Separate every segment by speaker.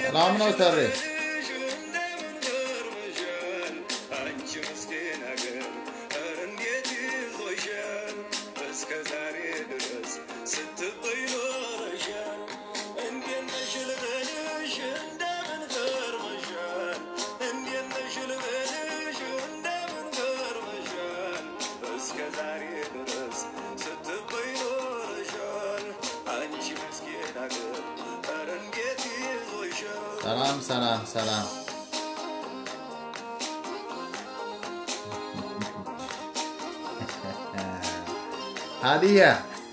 Speaker 1: ሰላም ነው ተሬ ሰላም ሰላም ሰላም ሀዲያ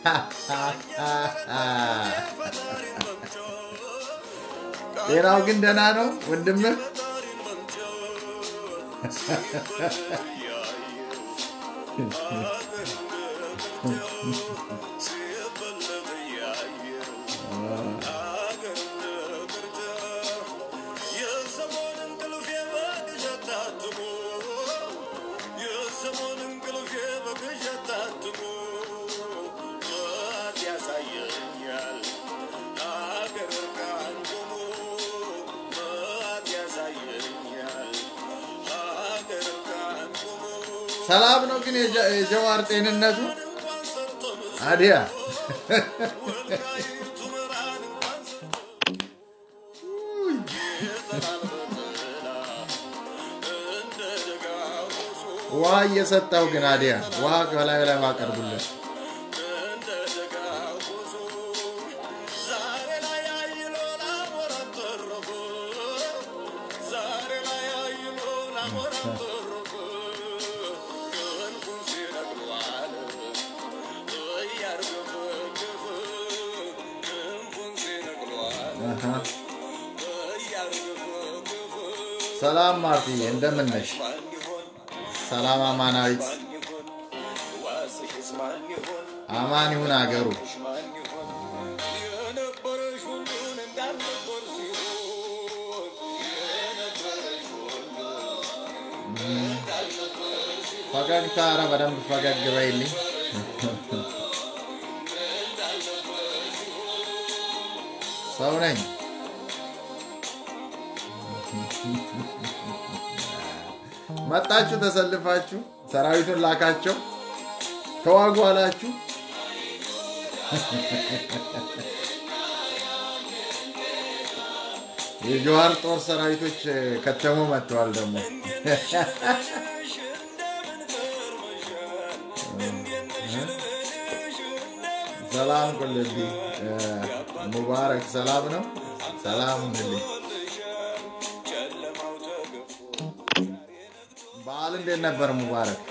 Speaker 1: ጤናው ግን ደህና ነው ወንድምህ? ሰላም ነው ግን የጀዋር ጤንነቱ አዲያ ውሃ እየሰጠው ግን አዲያ ውሃ ከላይ ላይ ማቀርቡለት ሰላም ማርትዬ፣ እንደምን ነሽ? ሰላም አማናዊት፣ አማን ይሁን አገሩ። ፈገግታ፣ ኧረ በደንብ ፈገግ በይልኝ። ሰው ነኝ። መጣችሁ፣ ተሰልፋችሁ ሰራዊቱን ላካቸው፣ ተዋጉ አላችሁ። የጀዋር ጦር ሰራዊቶች ከተሙ መጥተዋል። ደግሞ ሰላም ቁልቢ ሙባረክ፣ ሰላም ነው። ሰላም ሁንልኝ። በዓል እንዴት ነበር ሙባረክ?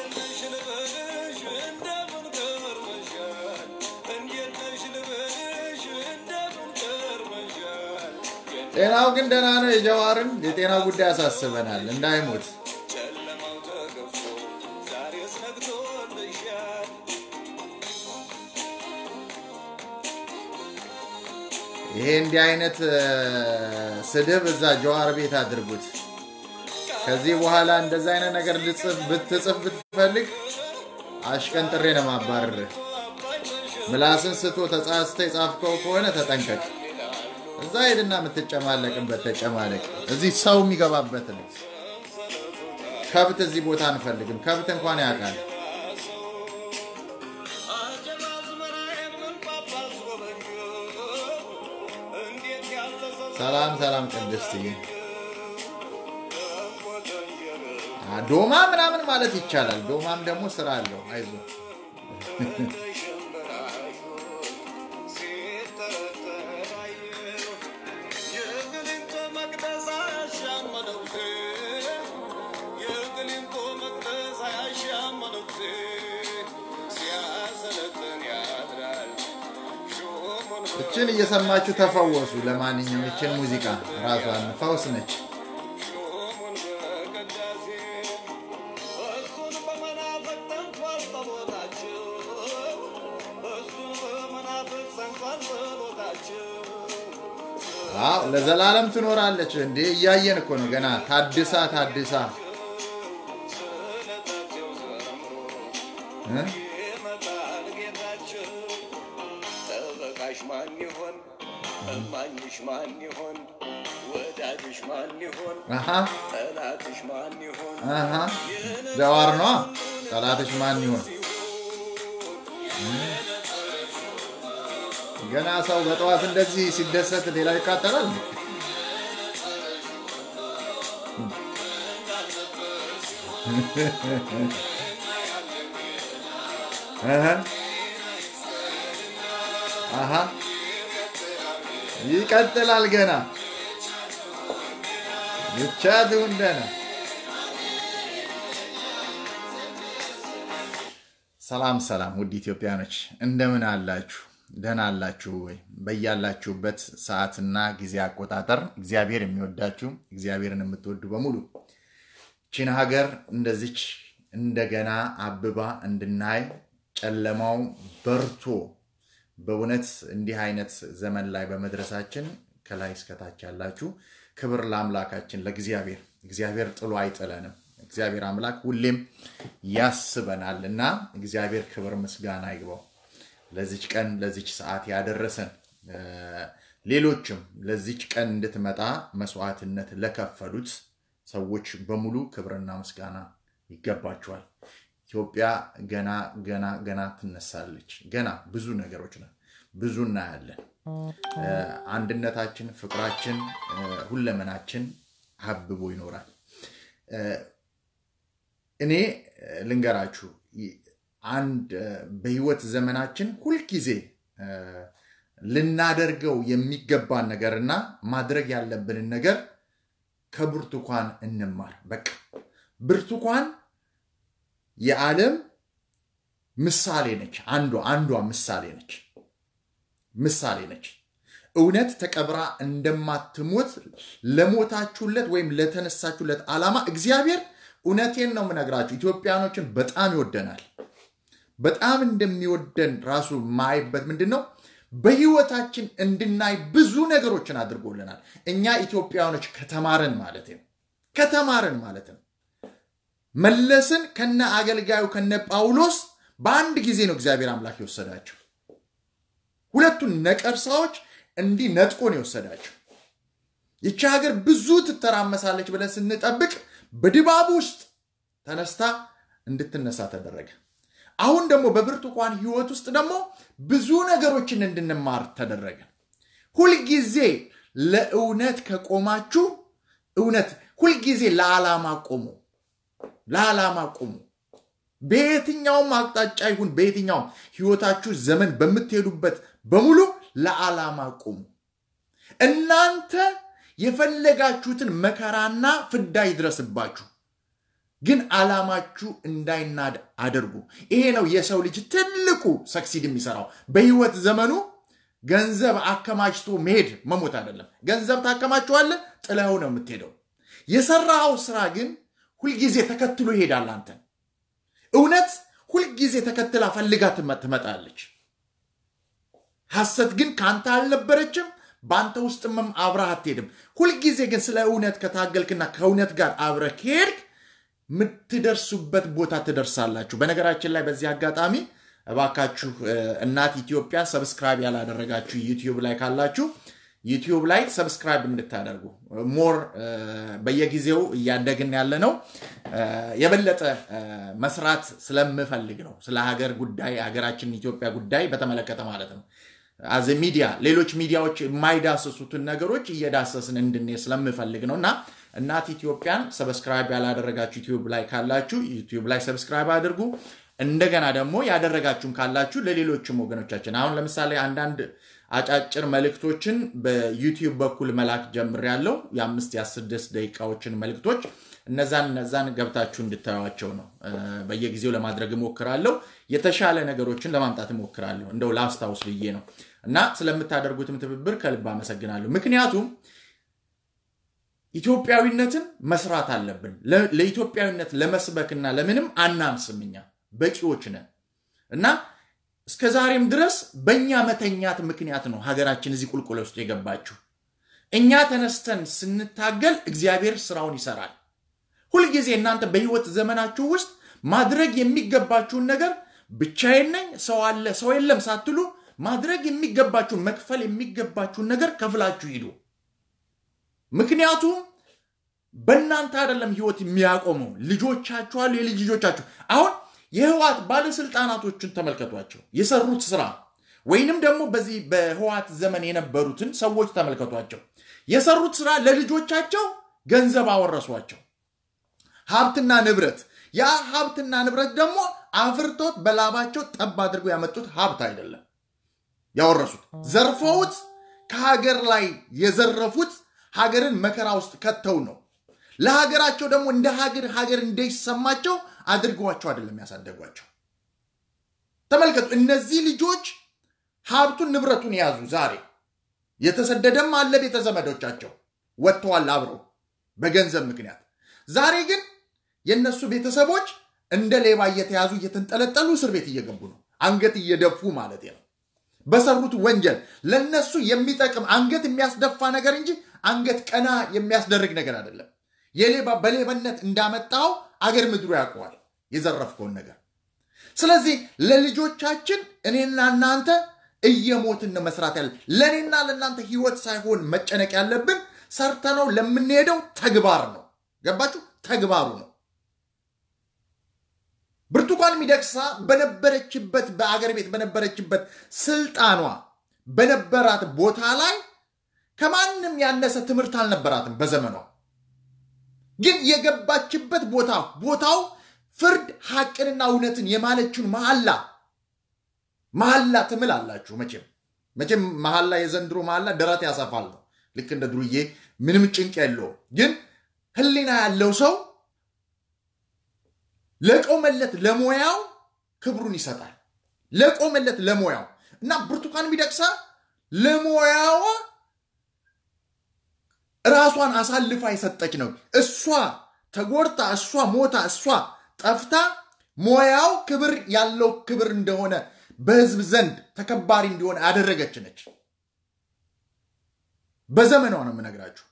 Speaker 1: ጤናው ግን ደህና ነው። የጀዋርን የጤና ጉዳይ ያሳስበናል፣ እንዳይሞት ይሄ እንዲህ አይነት ስድብ እዛ ጀዋር ቤት አድርጉት። ከዚህ በኋላ እንደዛ አይነት ነገር ብትጽፍ ብትፈልግ አሽቀንጥሬ ነው ማባረር። ምላስን ስቶ ተጻስተ የጻፍከው ከሆነ ተጠንቀቅ። እዛ ሄድና የምትጨማለቅበት ተጨማለቅ። እዚህ ሰው የሚገባበት ነው። ከብት እዚህ ቦታ አንፈልግም። ከብት እንኳን ያውቃል። ሰላም ሰላም፣ ቅድስትዬ ዶማ ምናምን ማለት ይቻላል። ዶማም ደግሞ ስራ አለው። አይዞ እችን እየሰማችሁ ተፈወሱ። ለማንኛውም እችን ሙዚቃ ራሷን ፈውስ ነች። አዎ ለዘላለም ትኖራለች። እንዴ እያየን እኮ ነው ገና ታድሳ ታድሳ
Speaker 2: ጠበቃሽ ማን ይሆን? እማኝሽ ማን ይሆን? ወዳጅሽ ማን ይሆን?
Speaker 1: አሃ
Speaker 2: ጠላትሽ ማን ይሆን?
Speaker 1: አሃ ጀዋር ነዋ። ጠላትሽ ማን ይሆን? ገና ሰው በጠዋት እንደዚህ ሲደሰት ሌላው ይቃጠላል። አሃ አሃ ይቀጥላል ገና ብቻ ትሁን ደህና። ሰላም ሰላም፣ ውድ ኢትዮጵያኖች እንደምን አላችሁ? ደህና አላችሁ ወይ? በያላችሁበት ሰዓትና ጊዜ አቆጣጠር እግዚአብሔር የሚወዳችሁ እግዚአብሔርን የምትወዱ በሙሉ ቺን ሀገር እንደዚች እንደገና አብባ እንድናይ ጨለማው በርቶ በእውነት እንዲህ አይነት ዘመን ላይ በመድረሳችን ከላይ እስከታች ያላችሁ ክብር ለአምላካችን ለእግዚአብሔር። እግዚአብሔር ጥሎ አይጥለንም። እግዚአብሔር አምላክ ሁሌም ያስበናል እና እግዚአብሔር ክብር ምስጋና ይግባው። ለዚች ቀን ለዚች ሰዓት ያደረሰን ሌሎችም ለዚች ቀን እንድትመጣ መስዋዕትነት ለከፈሉት ሰዎች በሙሉ ክብርና ምስጋና ይገባቸዋል። ኢትዮጵያ ገና ገና ገና ትነሳለች። ገና ብዙ ነገሮች ነው፣ ብዙ እናያለን። አንድነታችን፣ ፍቅራችን፣ ሁለመናችን አብቦ ይኖራል። እኔ ልንገራችሁ አንድ በህይወት ዘመናችን ሁልጊዜ ልናደርገው የሚገባን ነገርና ማድረግ ያለብንን ነገር ከብርቱካን እንማር። በቃ ብርቱካን የዓለም ምሳሌ ነች። አንዷ አንዷ ምሳሌ ነች ምሳሌ ነች። እውነት ተቀብራ እንደማትሞት ለሞታችሁለት ወይም ለተነሳችሁለት ዓላማ እግዚአብሔር እውነቴን ነው የምነግራችሁ፣ ኢትዮጵያኖችን በጣም ይወደናል። በጣም እንደሚወደን ራሱ ማይበት ምንድን ነው? በህይወታችን እንድናይ ብዙ ነገሮችን አድርጎልናል። እኛ ኢትዮጵያኖች ከተማርን ማለት ነው ከተማርን ማለት ነው መለስን ከነ አገልጋዩ ከነ ጳውሎስ በአንድ ጊዜ ነው እግዚአብሔር አምላክ የወሰዳቸው። ሁለቱን ነቀርሳዎች እንዲህ ነጥቆ ነው የወሰዳቸው። ይቺ ሀገር ብዙ ትተራመሳለች ብለን ስንጠብቅ በድባብ ውስጥ ተነስታ እንድትነሳ ተደረገ። አሁን ደግሞ በብርቱካን ህይወት ውስጥ ደግሞ ብዙ ነገሮችን እንድንማር ተደረገ። ሁልጊዜ ለእውነት ከቆማችሁ እውነት ሁልጊዜ ለዓላማ ቆሙ፣ ለዓላማ ቆሙ። በየትኛውም አቅጣጫ ይሁን በየትኛውም ህይወታችሁ ዘመን በምትሄዱበት በሙሉ ለዓላማ ቆሙ። እናንተ የፈለጋችሁትን መከራና ፍዳ ይድረስባችሁ፣ ግን ዓላማችሁ እንዳይናድ አድርጉ። ይሄ ነው የሰው ልጅ ትልቁ ሰክሲድ የሚሰራው በህይወት ዘመኑ ገንዘብ አከማችቶ መሄድ መሞት አይደለም። ገንዘብ ታከማችኋለህ፣ ጥለኸው ነው የምትሄደው። የሰራኸው ስራ ግን ሁልጊዜ ተከትሎ ይሄዳል አንተን። እውነት ሁልጊዜ ተከትላ ፈልጋ ትመጣለች። ሐሰት ግን ከአንተ አልነበረችም፣ በአንተ ውስጥም አብረህ አትሄድም። ሁልጊዜ ግን ስለ እውነት ከታገልክና ከእውነት ጋር አብረህ ከሄድክ የምትደርሱበት ቦታ ትደርሳላችሁ። በነገራችን ላይ በዚህ አጋጣሚ እባካችሁ እናት ኢትዮጵያ ሰብስክራይብ ያላደረጋችሁ ዩቲዩብ ላይ ካላችሁ ዩቲዩብ ላይ ሰብስክራይብ እንድታደርጉ ሞር በየጊዜው እያደግን ያለ ነው። የበለጠ መስራት ስለምፈልግ ነው። ስለ ሀገር ጉዳይ ሀገራችን ኢትዮጵያ ጉዳይ በተመለከተ ማለት ነው። አዘ ሚዲያ ሌሎች ሚዲያዎች የማይዳሰሱትን ነገሮች እየዳሰስን እንድንሄድ ስለምፈልግ ነው እና እናት ኢትዮጵያን ሰብስክራይብ ያላደረጋችሁ ዩቲዩብ ላይ ካላችሁ ዩቲዩብ ላይ ሰብስክራይብ አድርጉ። እንደገና ደግሞ ያደረጋችሁም ካላችሁ ለሌሎችም ወገኖቻችን አሁን ለምሳሌ አንዳንድ አጫጭር መልእክቶችን በዩቲዩብ በኩል መላክ ጀምሬያለሁ። የአምስት የስድስት ደቂቃዎችን መልእክቶች እነዛን እነዛን ገብታችሁ እንድታዩቸው ነው በየጊዜው ለማድረግ እሞክራለሁ። የተሻለ ነገሮችን ለማምጣት እሞክራለሁ። እንደው ላስታውስ ብዬ ነው እና ስለምታደርጉትም ትብብር ከልብ አመሰግናለሁ። ምክንያቱም ኢትዮጵያዊነትን መስራት አለብን። ለኢትዮጵያዊነት ለመስበክና ለምንም አናንስም። እኛ በቂዎች ነን እና እስከ ዛሬም ድረስ በእኛ መተኛት ምክንያት ነው ሀገራችን እዚህ ቁልቁል ውስጥ የገባችው። እኛ ተነስተን ስንታገል እግዚአብሔር ስራውን ይሰራል። ሁልጊዜ እናንተ በህይወት ዘመናችሁ ውስጥ ማድረግ የሚገባችሁን ነገር ብቻዬን ነኝ፣ ሰው አለ፣ ሰው የለም ሳትሉ ማድረግ የሚገባችሁን መክፈል የሚገባችሁን ነገር ከፍላችሁ ሂዱ። ምክንያቱም በእናንተ አይደለም ህይወት የሚያቆመው ልጆቻችሁ አሉ፣ የልጅ ልጆቻችሁ። አሁን የህወሓት ባለስልጣናቶችን ተመልከቷቸው፣ የሰሩት ስራ ወይንም ደግሞ በዚህ በህወሓት ዘመን የነበሩትን ሰዎች ተመልከቷቸው፣ የሰሩት ስራ ለልጆቻቸው ገንዘብ አወረሷቸው፣ ሀብትና ንብረት። ያ ሀብትና ንብረት ደግሞ አፍርቶት በላባቸው ጠብ አድርገው ያመጡት ሀብት አይደለም ያወረሱት፣ ዘርፈውት ከሀገር ላይ የዘረፉት ሀገርን መከራ ውስጥ ከተው ነው። ለሀገራቸው ደግሞ እንደ ሀገር ሀገር እንዳይሰማቸው አድርገዋቸው አይደለም ያሳደጓቸው። ተመልከቱ፣ እነዚህ ልጆች ሀብቱን ንብረቱን የያዙ ዛሬ የተሰደደም አለ ቤተ ዘመዶቻቸው ወጥተዋል አብረው በገንዘብ ምክንያት። ዛሬ ግን የእነሱ ቤተሰቦች እንደ ሌባ እየተያዙ እየተንጠለጠሉ እስር ቤት እየገቡ ነው። አንገት እየደፉ ማለት ነው። በሰሩት ወንጀል ለነሱ የሚጠቅም አንገት የሚያስደፋ ነገር እንጂ አንገት ቀና የሚያስደርግ ነገር አይደለም። የሌባ በሌብነት እንዳመጣው አገር ምድሩ ያውቀዋል የዘረፍከውን ነገር። ስለዚህ ለልጆቻችን እኔና እናንተ እየሞትን ነው መስራት ያለ ለእኔና ለእናንተ ህይወት ሳይሆን መጨነቅ ያለብን ሰርተነው ለምንሄደው ተግባር ነው። ገባችሁ? ተግባሩ ነው። ብርቱካን ሚደቅሳ በነበረችበት በአገር ቤት በነበረችበት ስልጣኗ በነበራት ቦታ ላይ ከማንም ያነሰ ትምህርት አልነበራትም በዘመኗ። ግን የገባችበት ቦታ ቦታው ፍርድ ሐቅንና እውነትን የማለችውን መሐላ መሐላ ትምል አላችሁ። መቼም መቼም መሐላ የዘንድሮ መሐላ ደረት ያሰፋል ነው። ልክ እንደ ድሩዬ ምንም ጭንቅ የለውም። ግን ህሊና ያለው ሰው ለቆመለት ለሙያው ክብሩን ይሰጣል። ለቆመለት ለሙያው እና ብርቱካን ሚደቅሳ ለሙያዋ ራሷን አሳልፋ የሰጠች ነው። እሷ ተጎድታ፣ እሷ ሞታ፣ እሷ ጠፍታ ሙያው ክብር ያለው ክብር እንደሆነ በህዝብ ዘንድ ተከባሪ እንዲሆን ያደረገች ነች። በዘመኗ ነው የምነግራችሁ።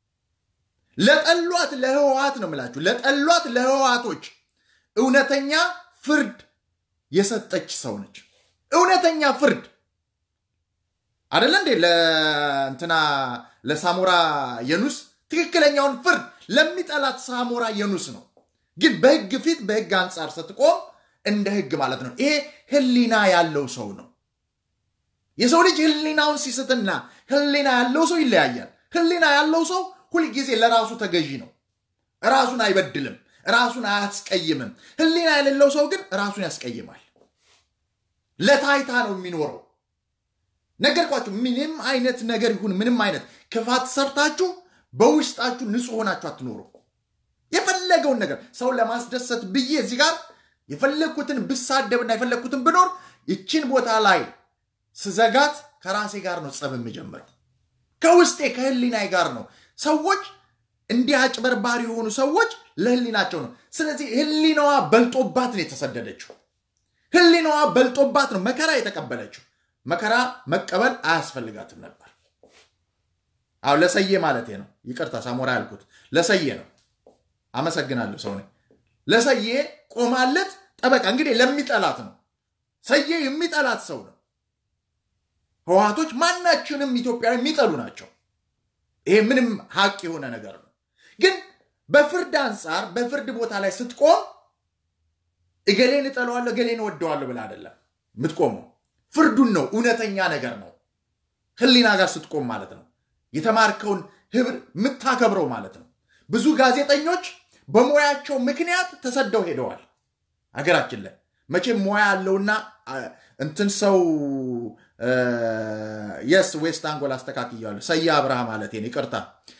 Speaker 1: ለጠሏት ለህወሓት ነው የምላችሁ። ለጠሏት ለህወሓቶች እውነተኛ ፍርድ የሰጠች ሰው ነች። እውነተኛ ፍርድ አደለ እንዴ? ለእንትና ለሳሞራ የኑስ ትክክለኛውን ፍርድ ለሚጠላት ሳሞራ የኑስ ነው። ግን በህግ ፊት በህግ አንጻር ስትቆም እንደ ህግ ማለት ነው። ይሄ ህሊና ያለው ሰው ነው። የሰው ልጅ ህሊናውን ሲስትና ህሊና ያለው ሰው ይለያያል። ህሊና ያለው ሰው ሁልጊዜ ለራሱ ተገዢ ነው። ራሱን አይበድልም፣ ራሱን አያስቀይምም። ህሊና የሌለው ሰው ግን ራሱን ያስቀይማል። ለታይታ ነው የሚኖረው። ነገርኳችሁ። ምንም አይነት ነገር ይሁን ምንም አይነት ክፋት ሰርታችሁ በውስጣችሁ ንጹህ ሆናችሁ አትኖሩ። የፈለገውን ነገር ሰው ለማስደሰት ብዬ እዚህ ጋር የፈለግኩትን ብሳደብና የፈለግኩትን ብኖር ይችን ቦታ ላይ ስዘጋት ከራሴ ጋር ነው ጸብ የምጀምረው። ከውስጤ ከህሊናይ ጋር ነው። ሰዎች እንዲህ አጭበርባሪ የሆኑ ሰዎች ለህሊናቸው ነው። ስለዚህ ህሊናዋ በልጦባት ነው የተሰደደችው። ህሊናዋ በልጦባት ነው መከራ የተቀበለችው። መከራ መቀበል አያስፈልጋትም ነበር። አዎ ለሰዬ ማለቴ ነው። ይቅርታ ሳሞራ ያልኩት ለሰዬ ነው። አመሰግናለሁ ሰው ነኝ። ለሰዬ ቆማለት ጠበቃ እንግዲህ ለሚጠላት ነው። ሰዬ የሚጠላት ሰው ነው። ህወሓቶች ማናችንም ኢትዮጵያዊ የሚጠሉ ናቸው። ይሄ ምንም ሀቅ የሆነ ነገር ነው። ግን በፍርድ አንጻር በፍርድ ቦታ ላይ ስትቆም እገሌን እጠለዋለሁ እገሌን እወደዋለሁ ብለህ አይደለም የምትቆመው። ፍርዱን ነው፣ እውነተኛ ነገር ነው። ህሊና ጋር ስትቆም ማለት ነው። የተማርከውን ህብር የምታከብረው ማለት ነው። ብዙ ጋዜጠኞች በሙያቸው ምክንያት ተሰደው ሄደዋል ሀገራችን ላይ መቼም ሙያ ያለውና እንትን ሰው የስ ዌስት አንጎል አስተካክያለሁ። ሰያ አብርሃ ማለት ይቅርታ።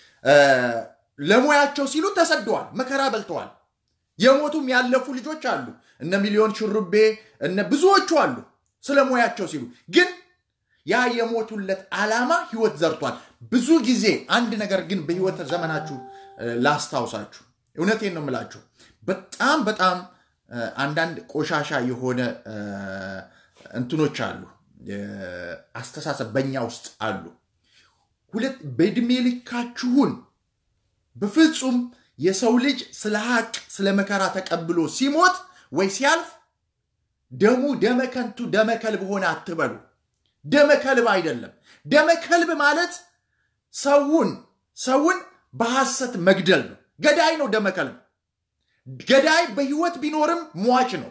Speaker 1: ለሙያቸው ሲሉ ተሰደዋል፣ መከራ በልተዋል። የሞቱም ያለፉ ልጆች አሉ። እነ ሚሊዮን ሽሩቤ እነ ብዙዎቹ አሉ። ስለ ሙያቸው ሲሉ ግን ያ የሞቱለት ዓላማ ህይወት ዘርቷል። ብዙ ጊዜ አንድ ነገር ግን በህይወት ዘመናችሁ ላስታውሳችሁ፣ እውነቴን ነው የምላችሁ በጣም በጣም አንዳንድ ቆሻሻ የሆነ እንትኖች አሉ፣ አስተሳሰብ በእኛ ውስጥ አሉ። ሁለት በዕድሜ ልካችሁን በፍጹም የሰው ልጅ ስለ ሀቅ ስለ መከራ ተቀብሎ ሲሞት ወይ ሲያልፍ ደሙ ደመ ከንቱ ደመ ከልብ ሆነ አትበሉ። ደመ ከልብ አይደለም። ደመ ከልብ ማለት ሰውን ሰውን በሐሰት መግደል ነው። ገዳይ ነው፣ ደመከል ነው። ገዳይ በህይወት ቢኖርም ሟች ነው።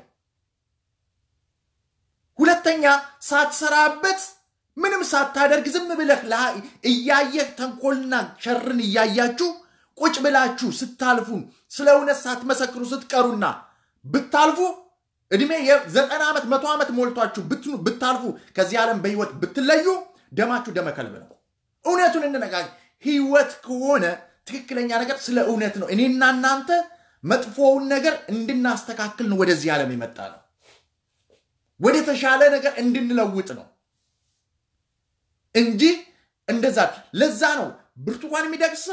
Speaker 1: ሁለተኛ ሳትሰራበት ምንም ሳታደርግ ዝም ብለህ ላ- እያየህ ተንኮልና ሸርን እያያችሁ ቁጭ ብላችሁ ስታልፉ ስለ እውነት ሳትመሰክሩ ስትቀሩና ብታልፉ እድሜ የዘጠና ዓመት መቶ ዓመት ሞልቷችሁ ብትኑ- ብታልፉ ከዚህ ዓለም በህይወት ብትለዩ ደማችሁ ደመ ከልብ ነው። እውነቱን እንነጋገር። ህይወት ከሆነ ትክክለኛ ነገር ስለ እውነት ነው። እኔና እናንተ መጥፎውን ነገር እንድናስተካክል ነው ወደዚህ ዓለም የመጣ ነው። ወደ ተሻለ ነገር እንድንለውጥ ነው እንጂ እንደዛ ለዛ ነው ብርቱካን የሚደቅሳ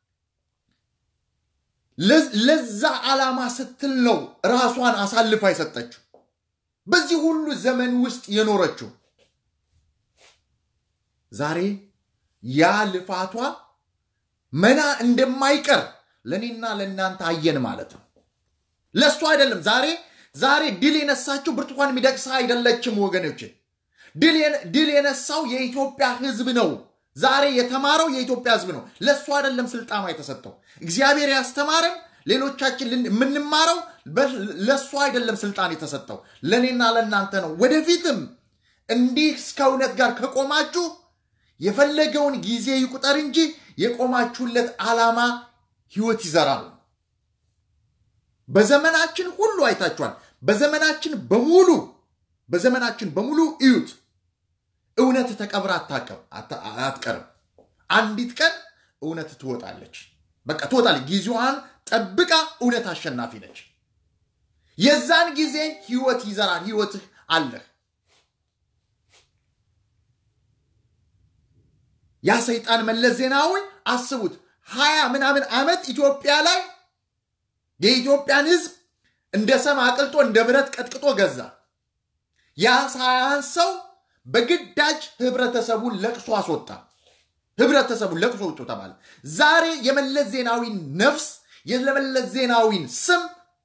Speaker 1: ለ- ለዛ ዓላማ ስትል ነው ራሷን አሳልፋ የሰጠችው በዚህ ሁሉ ዘመን ውስጥ የኖረችው ዛሬ ያ ልፋቷ መና እንደማይቀር ለእኔና ለእናንተ አየን ማለት ነው። ለእሱ አይደለም ዛሬ ዛሬ ድል የነሳችው ብርቱካን ሚደቅሳ አይደለችም ወገኖች። ድል የነ- ድል የነሳው የኢትዮጵያ ህዝብ ነው። ዛሬ የተማረው የኢትዮጵያ ህዝብ ነው። ለእሱ አይደለም ስልጣኗ የተሰጠው። እግዚአብሔር ያስተማረን ሌሎቻችን ልን- የምንማረው በ- ለእሱ አይደለም ስልጣን የተሰጠው ለእኔና ለእናንተ ነው። ወደፊትም እንዲህ እስከ እውነት ጋር ከቆማችሁ የፈለገውን ጊዜ ይቁጠር እንጂ የቆማችሁለት ዓላማ ህይወት ይዘራል። በዘመናችን ሁሉ አይታችኋል። በዘመናችን በሙሉ በዘመናችን በሙሉ እዩት። እውነት ተቀብራ አታቀም- አታ- አትቀርም። አንዲት ቀን እውነት ትወጣለች። በቃ ትወጣለች። ጊዜዋን ጠብቃ እውነት አሸናፊ ነች። የዛን ጊዜ ህይወት ይዘራል። ህይወትህ አለህ። ያ ሰይጣን መለስ ዜናዊ አስቡት፣ ሀያ ምናምን ዓመት ኢትዮጵያ ላይ የኢትዮጵያን ህዝብ እንደ ሰም አቅልጦ እንደ ብረት ቀጥቅጦ ገዛ። ያ ሳያንሰው በግዳጅ ህብረተሰቡን ለቅሶ አስወጣ። ህብረተሰቡን ለቅሶ ውጡ ተባለ። ዛሬ የመለስ ዜናዊን ነፍስ የመለስ ዜናዊን ስም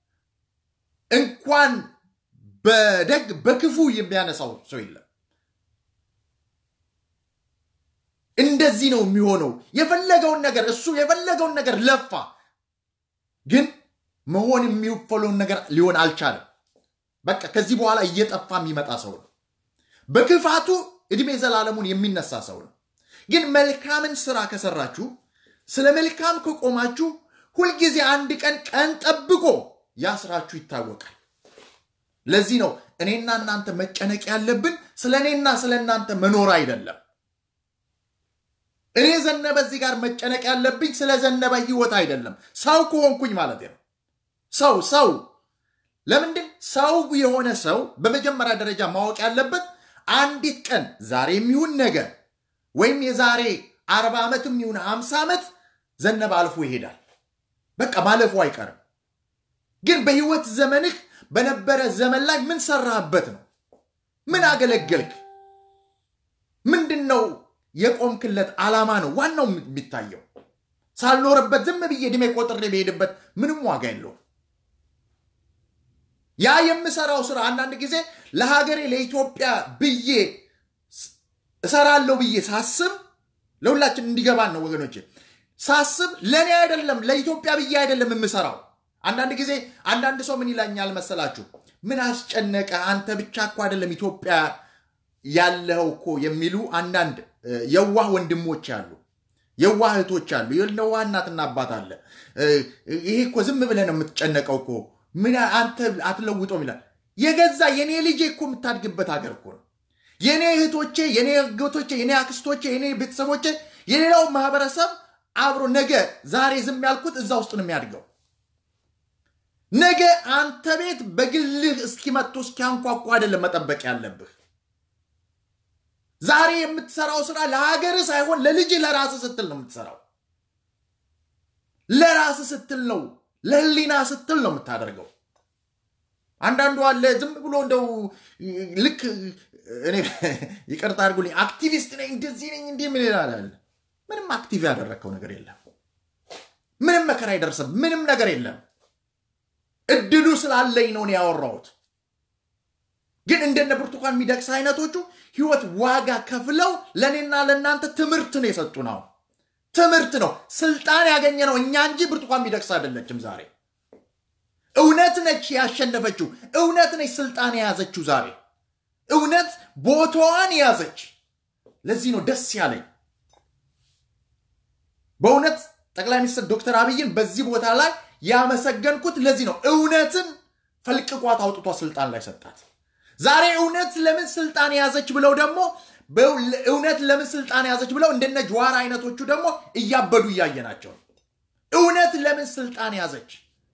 Speaker 1: እንኳን በደግ በክፉ የሚያነሳው ሰው የለም። እንደዚህ ነው የሚሆነው። የፈለገውን ነገር እሱ የፈለገውን ነገር ለፋ፣ ግን መሆን የሚፈለውን ነገር ሊሆን አልቻለም። በቃ ከዚህ በኋላ እየጠፋ የሚመጣ ሰው ነው። በክፋቱ እድሜ ዘላለሙን የሚነሳ ሰው ነው። ግን መልካምን ስራ ከሰራችሁ፣ ስለ መልካም ከቆማችሁ፣ ሁልጊዜ አንድ ቀን ቀን ጠብቆ ያ ስራችሁ ይታወቃል። ለዚህ ነው እኔና እናንተ መጨነቅ ያለብን ስለ እኔና ስለ እናንተ መኖር አይደለም። እኔ ዘነበ እዚህ ጋር መጨነቅ ያለብኝ ስለ ዘነበ ህይወት አይደለም። ሰው ከሆንኩኝ ማለት ነው። ሰው ሰው ለምንድን ሰው የሆነ ሰው በመጀመሪያ ደረጃ ማወቅ ያለበት አንዲት ቀን ዛሬ የሚሆን ነገር ወይም የዛሬ አርባ ዓመትም ይሁን ሀምሳ ዓመት ዘነበ አልፎ ይሄዳል። በቃ ማለፉ አይቀርም። ግን በህይወት ዘመንህ በነበረ ዘመን ላይ ምን ሰራህበት ነው? ምን አገለገልክ? ምንድን ነው የቆምክለት ዓላማ ነው ዋናው የሚታየው። ሳልኖርበት ዝም ብዬ ዕድሜ ቆጥሬ በሄድበት ምንም ዋጋ የለውም። ያ የምሰራው ስራ አንዳንድ ጊዜ ለሀገሬ ለኢትዮጵያ ብዬ እሰራለሁ ብዬ ሳስብ ለሁላችን እንዲገባን ነው ወገኖች፣ ሳስብ ለእኔ አይደለም ለኢትዮጵያ ብዬ አይደለም የምሰራው። አንዳንድ ጊዜ አንዳንድ ሰው ምን ይላኛል መሰላችሁ? ምን አስጨነቀ አንተ ብቻ እኮ አይደለም ኢትዮጵያ ያለኸው እኮ የሚሉ አንዳንድ እ፣ የዋህ ወንድሞች አሉ፣ የዋህ እህቶች አሉ፣ የዋህ እናትና አባት አለ። እ፣ ይሄ እኮ ዝም ብለህ ነው የምትጨነቀው እኮ ምን አንተ አትለውጠውም ይላል። የገዛ የኔ ልጄ እኮ የምታድግበት ሀገር እኮ ነው። የኔ እህቶቼ፣ የኔ እህቶቼ፣ የኔ አክስቶቼ፣ የኔ ቤተሰቦቼ፣ የሌላው ማህበረሰብ አብሮ ነገ ዛሬ ዝም ያልኩት እዛ ውስጥ ነው የሚያድገው። ነገ አንተ ቤት በግልህ እስኪመጡ እስኪያንኳኳ አይደለም መጠበቅ ያለብህ። ዛሬ የምትሰራው ስራ ለሀገርህ ሳይሆን ለልጅ ለራስህ ስትል ነው የምትሰራው። ለራስህ ስትል ነው፣ ለህሊና ስትል ነው የምታደርገው። አንዳንዱ አለ ዝም ብሎ እንደው ልክ እኔ ይቅርታ አድርጉልኝ አክቲቪስት ነኝ እንደዚህ ነኝ እንዲህ ምን ይላል። ምንም አክቲቭ ያደረግከው ነገር የለም። ምንም መከራ አይደርስም። ምንም ነገር የለም። እድሉ ስላለኝ ነው እኔ ያወራሁት። ግን እንደነ ብርቱካን ሚደቅሳ አይነቶቹ ህይወት ዋጋ ከፍለው ለእኔና ለእናንተ ትምህርት ነው የሰጡን። አሁን ትምህርት ነው። ስልጣን ያገኘ ነው እኛ እንጂ ብርቱካን ሚደቅሳ አይደለችም። ዛሬ እውነት ነች ያሸነፈችው። እውነት ነች ስልጣን የያዘችው። ዛሬ እውነት ቦታዋን ያዘች። ለዚህ ነው ደስ ያለኝ በእውነት ጠቅላይ ሚኒስትር ዶክተር አብይን በዚህ ቦታ ላይ ያመሰገንኩት ለዚህ ነው። እውነትን ፈልቅቋት አውጥቷ ስልጣን ላይ ሰጣት። ዛሬ እውነት ለምን ስልጣን ያዘች ብለው ደግሞ እውነት ለምን ስልጣን ያዘች ብለው እንደነ ጀዋር አይነቶቹ ደግሞ እያበዱ እያየናቸው ነው። እውነት ለምን ስልጣን ያዘች?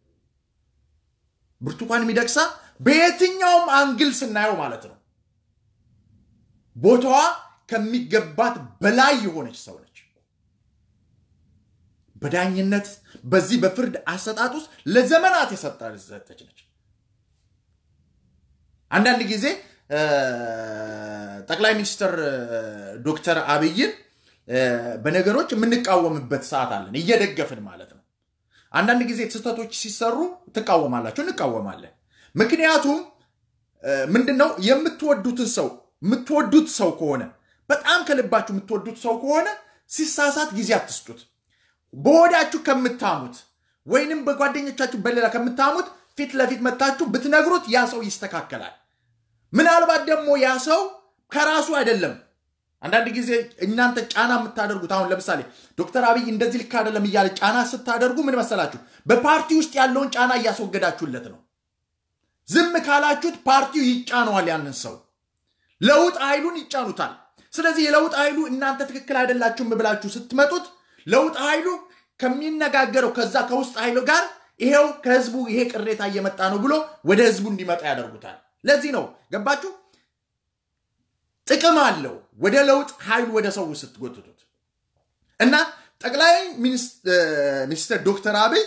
Speaker 1: ብርቱካን ሚደቅሳ በየትኛውም አንግል ስናየው ማለት ነው ቦታዋ ከሚገባት በላይ የሆነች ሰው ነች። በዳኝነት በዚህ በፍርድ አሰጣጥ ውስጥ ለዘመናት የሰጠች ነች። አንዳንድ ጊዜ ጠቅላይ ሚኒስትር ዶክተር አብይን በነገሮች የምንቃወምበት ሰዓት አለን፣ እየደገፍን ማለት ነው። አንዳንድ ጊዜ ስህተቶች ሲሰሩ ትቃወማላችሁ፣ እንቃወማለን። ምክንያቱም ምንድነው የምትወዱትን ሰው የምትወዱት ሰው ከሆነ በጣም ከልባችሁ የምትወዱት ሰው ከሆነ ሲሳሳት ጊዜ አትስጡት። በወዳችሁ ከምታሙት ወይንም በጓደኞቻችሁ በሌላ ከምታሙት ፊት ለፊት መታችሁ ብትነግሩት ያ ሰው ይስተካከላል። ምናልባት ደግሞ ያ ሰው ከራሱ አይደለም። አንዳንድ ጊዜ እናንተ ጫና የምታደርጉት አሁን ለምሳሌ ዶክተር አብይ እንደዚህ ልክ አይደለም እያለ ጫና ስታደርጉ ምን መሰላችሁ? በፓርቲ ውስጥ ያለውን ጫና እያስወገዳችሁለት ነው። ዝም ካላችሁት ፓርቲው ይጫነዋል ያንን ሰው ለውጥ ኃይሉን ይጫኑታል። ስለዚህ የለውጥ ኃይሉ እናንተ ትክክል አይደላችሁም ብላችሁ ስትመጡት ለውጥ ኃይሉ ከሚነጋገረው ከዛ ከውስጥ ኃይሉ ጋር ይሄው ከህዝቡ ይሄ ቅሬታ እየመጣ ነው ብሎ ወደ ህዝቡ እንዲመጣ ያደርጉታል። ለዚህ ነው ገባችሁ? ጥቅም አለው ወደ ለውጥ ኃይሉ ወደ ሰው ስትጎትቱት እና ጠቅላይ ሚኒስትር ዶክተር አብይ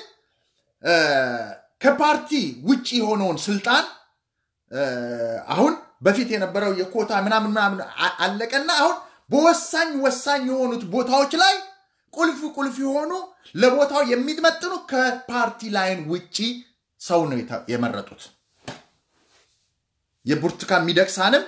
Speaker 1: ከፓርቲ ውጭ የሆነውን ስልጣን አሁን በፊት የነበረው የኮታ ምናምን ምናምን አለቀና አሁን በወሳኝ ወሳኝ የሆኑት ቦታዎች ላይ ቁልፍ ቁልፍ የሆኑ ለቦታው የሚመጥኑ ከፓርቲ ላይን ውጪ ሰው ነው የመረጡት። የብርቱካን ሚደቅሳንም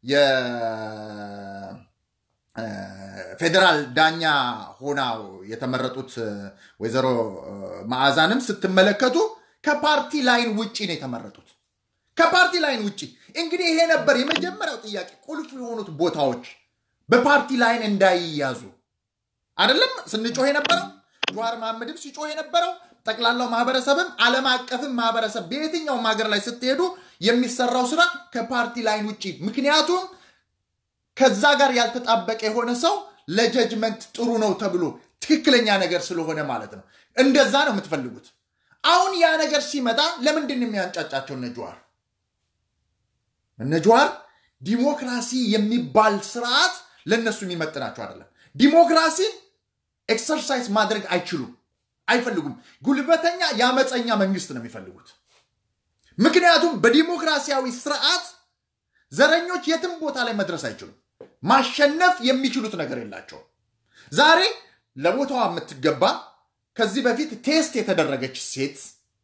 Speaker 1: የፌዴራል ዳኛ ሆና የተመረጡት ወይዘሮ መዓዛንም ስትመለከቱ ከፓርቲ ላይን ውጪ ነው የተመረጡት። ከፓርቲ ላይን ውጪ እንግዲህ ይሄ ነበር የመጀመሪያው ጥያቄ። ቁልፍ የሆኑት ቦታዎች በፓርቲ ላይን እንዳይያዙ አይደለም ስንጮህ የነበረው ጀዋር መሐመድም ሲጮህ የነበረው ጠቅላላው ማህበረሰብም ዓለም አቀፍም ማህበረሰብ በየትኛውም ሀገር ላይ ስትሄዱ የሚሰራው ስራ ከፓርቲ ላይን ውጭ። ምክንያቱም ከዛ ጋር ያልተጣበቀ የሆነ ሰው ለጀጅመንት ጥሩ ነው ተብሎ ትክክለኛ ነገር ስለሆነ ማለት ነው። እንደዛ ነው የምትፈልጉት። አሁን ያ ነገር ሲመጣ ለምንድን ነው የሚያንጫጫቸው እነ ጀዋር? እነ ጀዋር ዲሞክራሲ የሚባል ስርዓት ለእነሱ የሚመጥናቸው አይደለም። ዲሞክራሲን ኤክሰርሳይዝ ማድረግ አይችሉም፣ አይፈልጉም። ጉልበተኛ የአመፀኛ መንግስት ነው የሚፈልጉት። ምክንያቱም በዲሞክራሲያዊ ስርዓት ዘረኞች የትም ቦታ ላይ መድረስ አይችሉም። ማሸነፍ የሚችሉት ነገር የላቸውም። ዛሬ ለቦታዋ የምትገባ ከዚህ በፊት ቴስት የተደረገች ሴት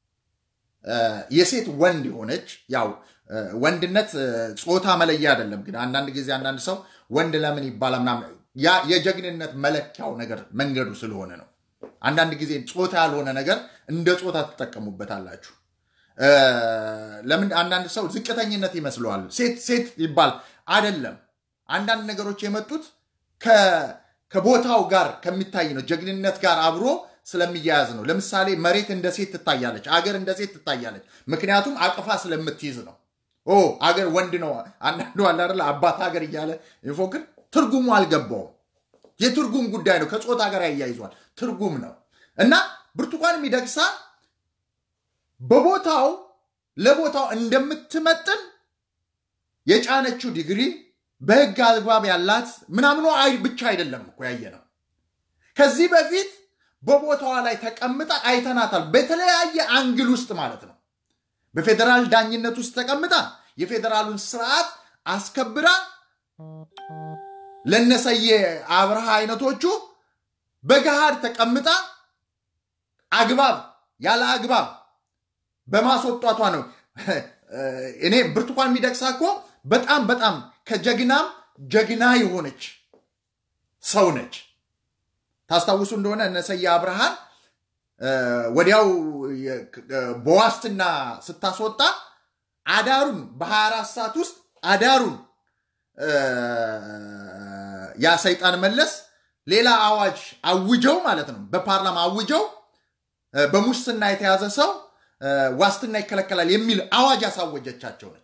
Speaker 1: የሴት ወንድ የሆነች ያው ወንድነት ጾታ መለያ አይደለም። ግን አንዳንድ ጊዜ አንዳንድ ሰው ወንድ ለምን ይባላል ምናምን ያ የጀግንነት መለኪያው ነገር መንገዱ ስለሆነ ነው። አንዳንድ ጊዜ ጾታ ያልሆነ ነገር እንደ ጾታ ትጠቀሙበታላችሁ። ለምን አንዳንድ ሰው ዝቅተኝነት ይመስለዋል። ሴት ሴት ይባል አይደለም። አንዳንድ ነገሮች የመጡት ከቦታው ጋር ከሚታይ ነው። ጀግንነት ጋር አብሮ ስለሚያያዝ ነው። ለምሳሌ መሬት እንደ ሴት ትታያለች፣ አገር እንደ ሴት ትታያለች። ምክንያቱም አቅፋ ስለምትይዝ ነው። ኦ አገር ወንድ ነው። አንዳንዱ አለ አይደለ አባት ሀገር እያለ ይፎክር። ትርጉሙ አልገባውም። የትርጉም ጉዳይ ነው። ከጾታ ጋር ያያይዟል። ትርጉም ነው እና ብርቱካን ሚደቅሳ በቦታው ለቦታው እንደምትመጥን የጫነችው ዲግሪ በህግ አግባብ ያላት ምናምኖ አይ ብቻ አይደለም እኮ ያየ ነው። ከዚህ በፊት በቦታዋ ላይ ተቀምጣ አይተናታል። በተለያየ አንግል ውስጥ ማለት ነው። በፌዴራል ዳኝነት ውስጥ ተቀምጣ የፌዴራሉን ስርዓት አስከብራ ለነሰየ አብርሃ አይነቶቹ በገሃድ ተቀምጣ አግባብ ያለ አግባብ በማስወጣቷ ነው። እኔ ብርቱካን ሚደቅሳ እኮ በጣም በጣም ከጀግናም ጀግና የሆነች ሰው ነች። ታስታውሱ እንደሆነ እነ ሰያ አብርሃን ወዲያው በዋስትና ስታስወጣ አዳሩን በ24 ሰዓት ውስጥ አዳሩን ያ ሰይጣን መለስ ሌላ አዋጅ አውጀው ማለት ነው በፓርላማ አውጀው በሙስና የተያዘ ሰው ዋስትና ይከለከላል የሚል አዋጅ ያሳወጀቻቸው ነች።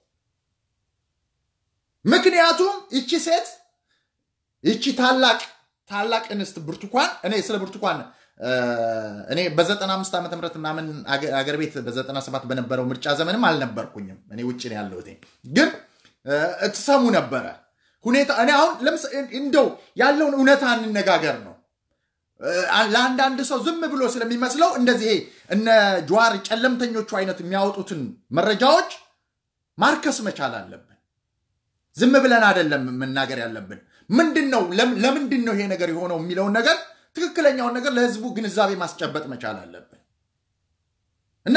Speaker 1: ምክንያቱም ይቺ ሴት ይቺ ታላቅ ታላቅ እንስት ብርቱካን እኔ ስለ ብርቱካን እኔ በ95 ዓመተ ምህረት ምናምን አገር ቤት በ97 በነበረው ምርጫ ዘመንም አልነበርኩኝም። እኔ ውጭ ነው ያለሁት። ግን ትሰሙ ነበረ ሁኔታ እኔ አሁን እንደው ያለውን እውነታ እንነጋገር ነው። ለአንዳንድ ሰው ዝም ብሎ ስለሚመስለው እንደዚህ እነ ጀዋር ጨለምተኞቹ አይነት የሚያወጡትን መረጃዎች ማርከስ መቻል አለብን። ዝም ብለን አይደለም መናገር ያለብን። ምንድን ነው ለምንድን ነው ይሄ ነገር የሆነው የሚለውን ነገር ትክክለኛውን ነገር ለህዝቡ ግንዛቤ ማስጨበጥ መቻል አለብን እና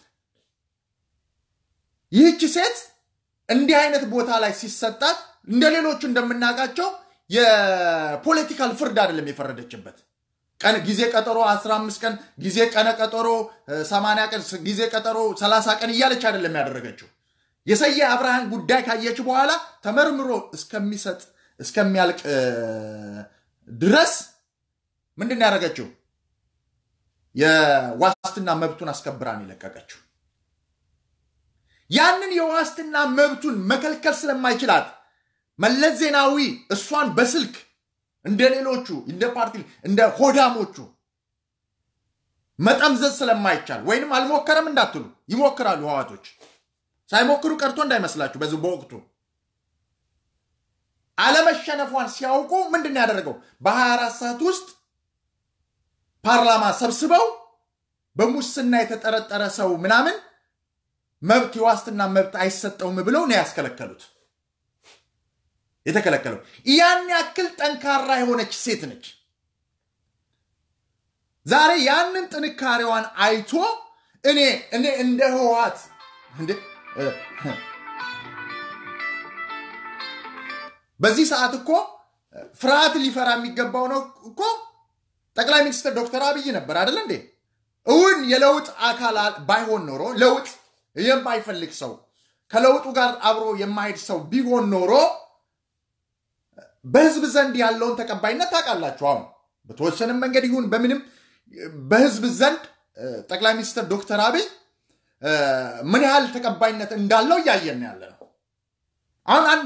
Speaker 1: ይህች ሴት እንዲህ አይነት ቦታ ላይ ሲሰጣት እንደ ሌሎቹ እንደምናውቃቸው የፖለቲካል ፍርድ አይደለም የፈረደችበት። ቀን ጊዜ ቀጠሮ 15 ቀን ጊዜ ቀነ ቀጠሮ 80 ቀን ጊዜ ቀጠሮ 30 ቀን እያለች አይደለም ያደረገችው። የሰየ አብርሃን ጉዳይ ካየች በኋላ ተመርምሮ እስከሚሰጥ እስከሚያልቅ ድረስ ምንድን ነው ያደረገችው? የዋስትና መብቱን አስከብራን የለቀቀችው። ያንን የዋስትና መብቱን መከልከል ስለማይችላት መለስ ዜናዊ እሷን በስልክ እንደ ሌሎቹ እንደ ፓርቲ እንደ ሆዳሞቹ መጠምዘዝ ስለማይቻል ወይንም አልሞከረም እንዳትሉ ይሞክራሉ። ህዋቶች ሳይሞክሩ ቀርቶ እንዳይመስላችሁ። በዚህ በወቅቱ አለመሸነፏን ሲያውቁ ምንድን ያደረገው በ24 ሰዓት ውስጥ ፓርላማ ሰብስበው በሙስና የተጠረጠረ ሰው ምናምን መብት የዋስትና መብት አይሰጠውም ብለው ነው ያስከለከሉት። የተከለከለው ያን ያክል ጠንካራ የሆነች ሴት ነች። ዛሬ ያንን ጥንካሬዋን አይቶ እኔ እኔ እንደ ህወሓት በዚህ ሰዓት እኮ ፍርሃት ሊፈራ የሚገባው ነው እኮ ጠቅላይ ሚኒስትር ዶክተር አብይ ነበር አይደለ እንዴ? እውን የለውጥ አካል ባይሆን ኖሮ ለውጥ የማይፈልግ ሰው ከለውጡ ጋር አብሮ የማሄድ ሰው ቢሆን ኖሮ በህዝብ ዘንድ ያለውን ተቀባይነት ታውቃላችሁ። አሁን በተወሰንም መንገድ ይሁን በምንም በህዝብ ዘንድ ጠቅላይ ሚኒስትር ዶክተር አብይ ምን ያህል ተቀባይነት እንዳለው እያየን ያለ ነው። አሁን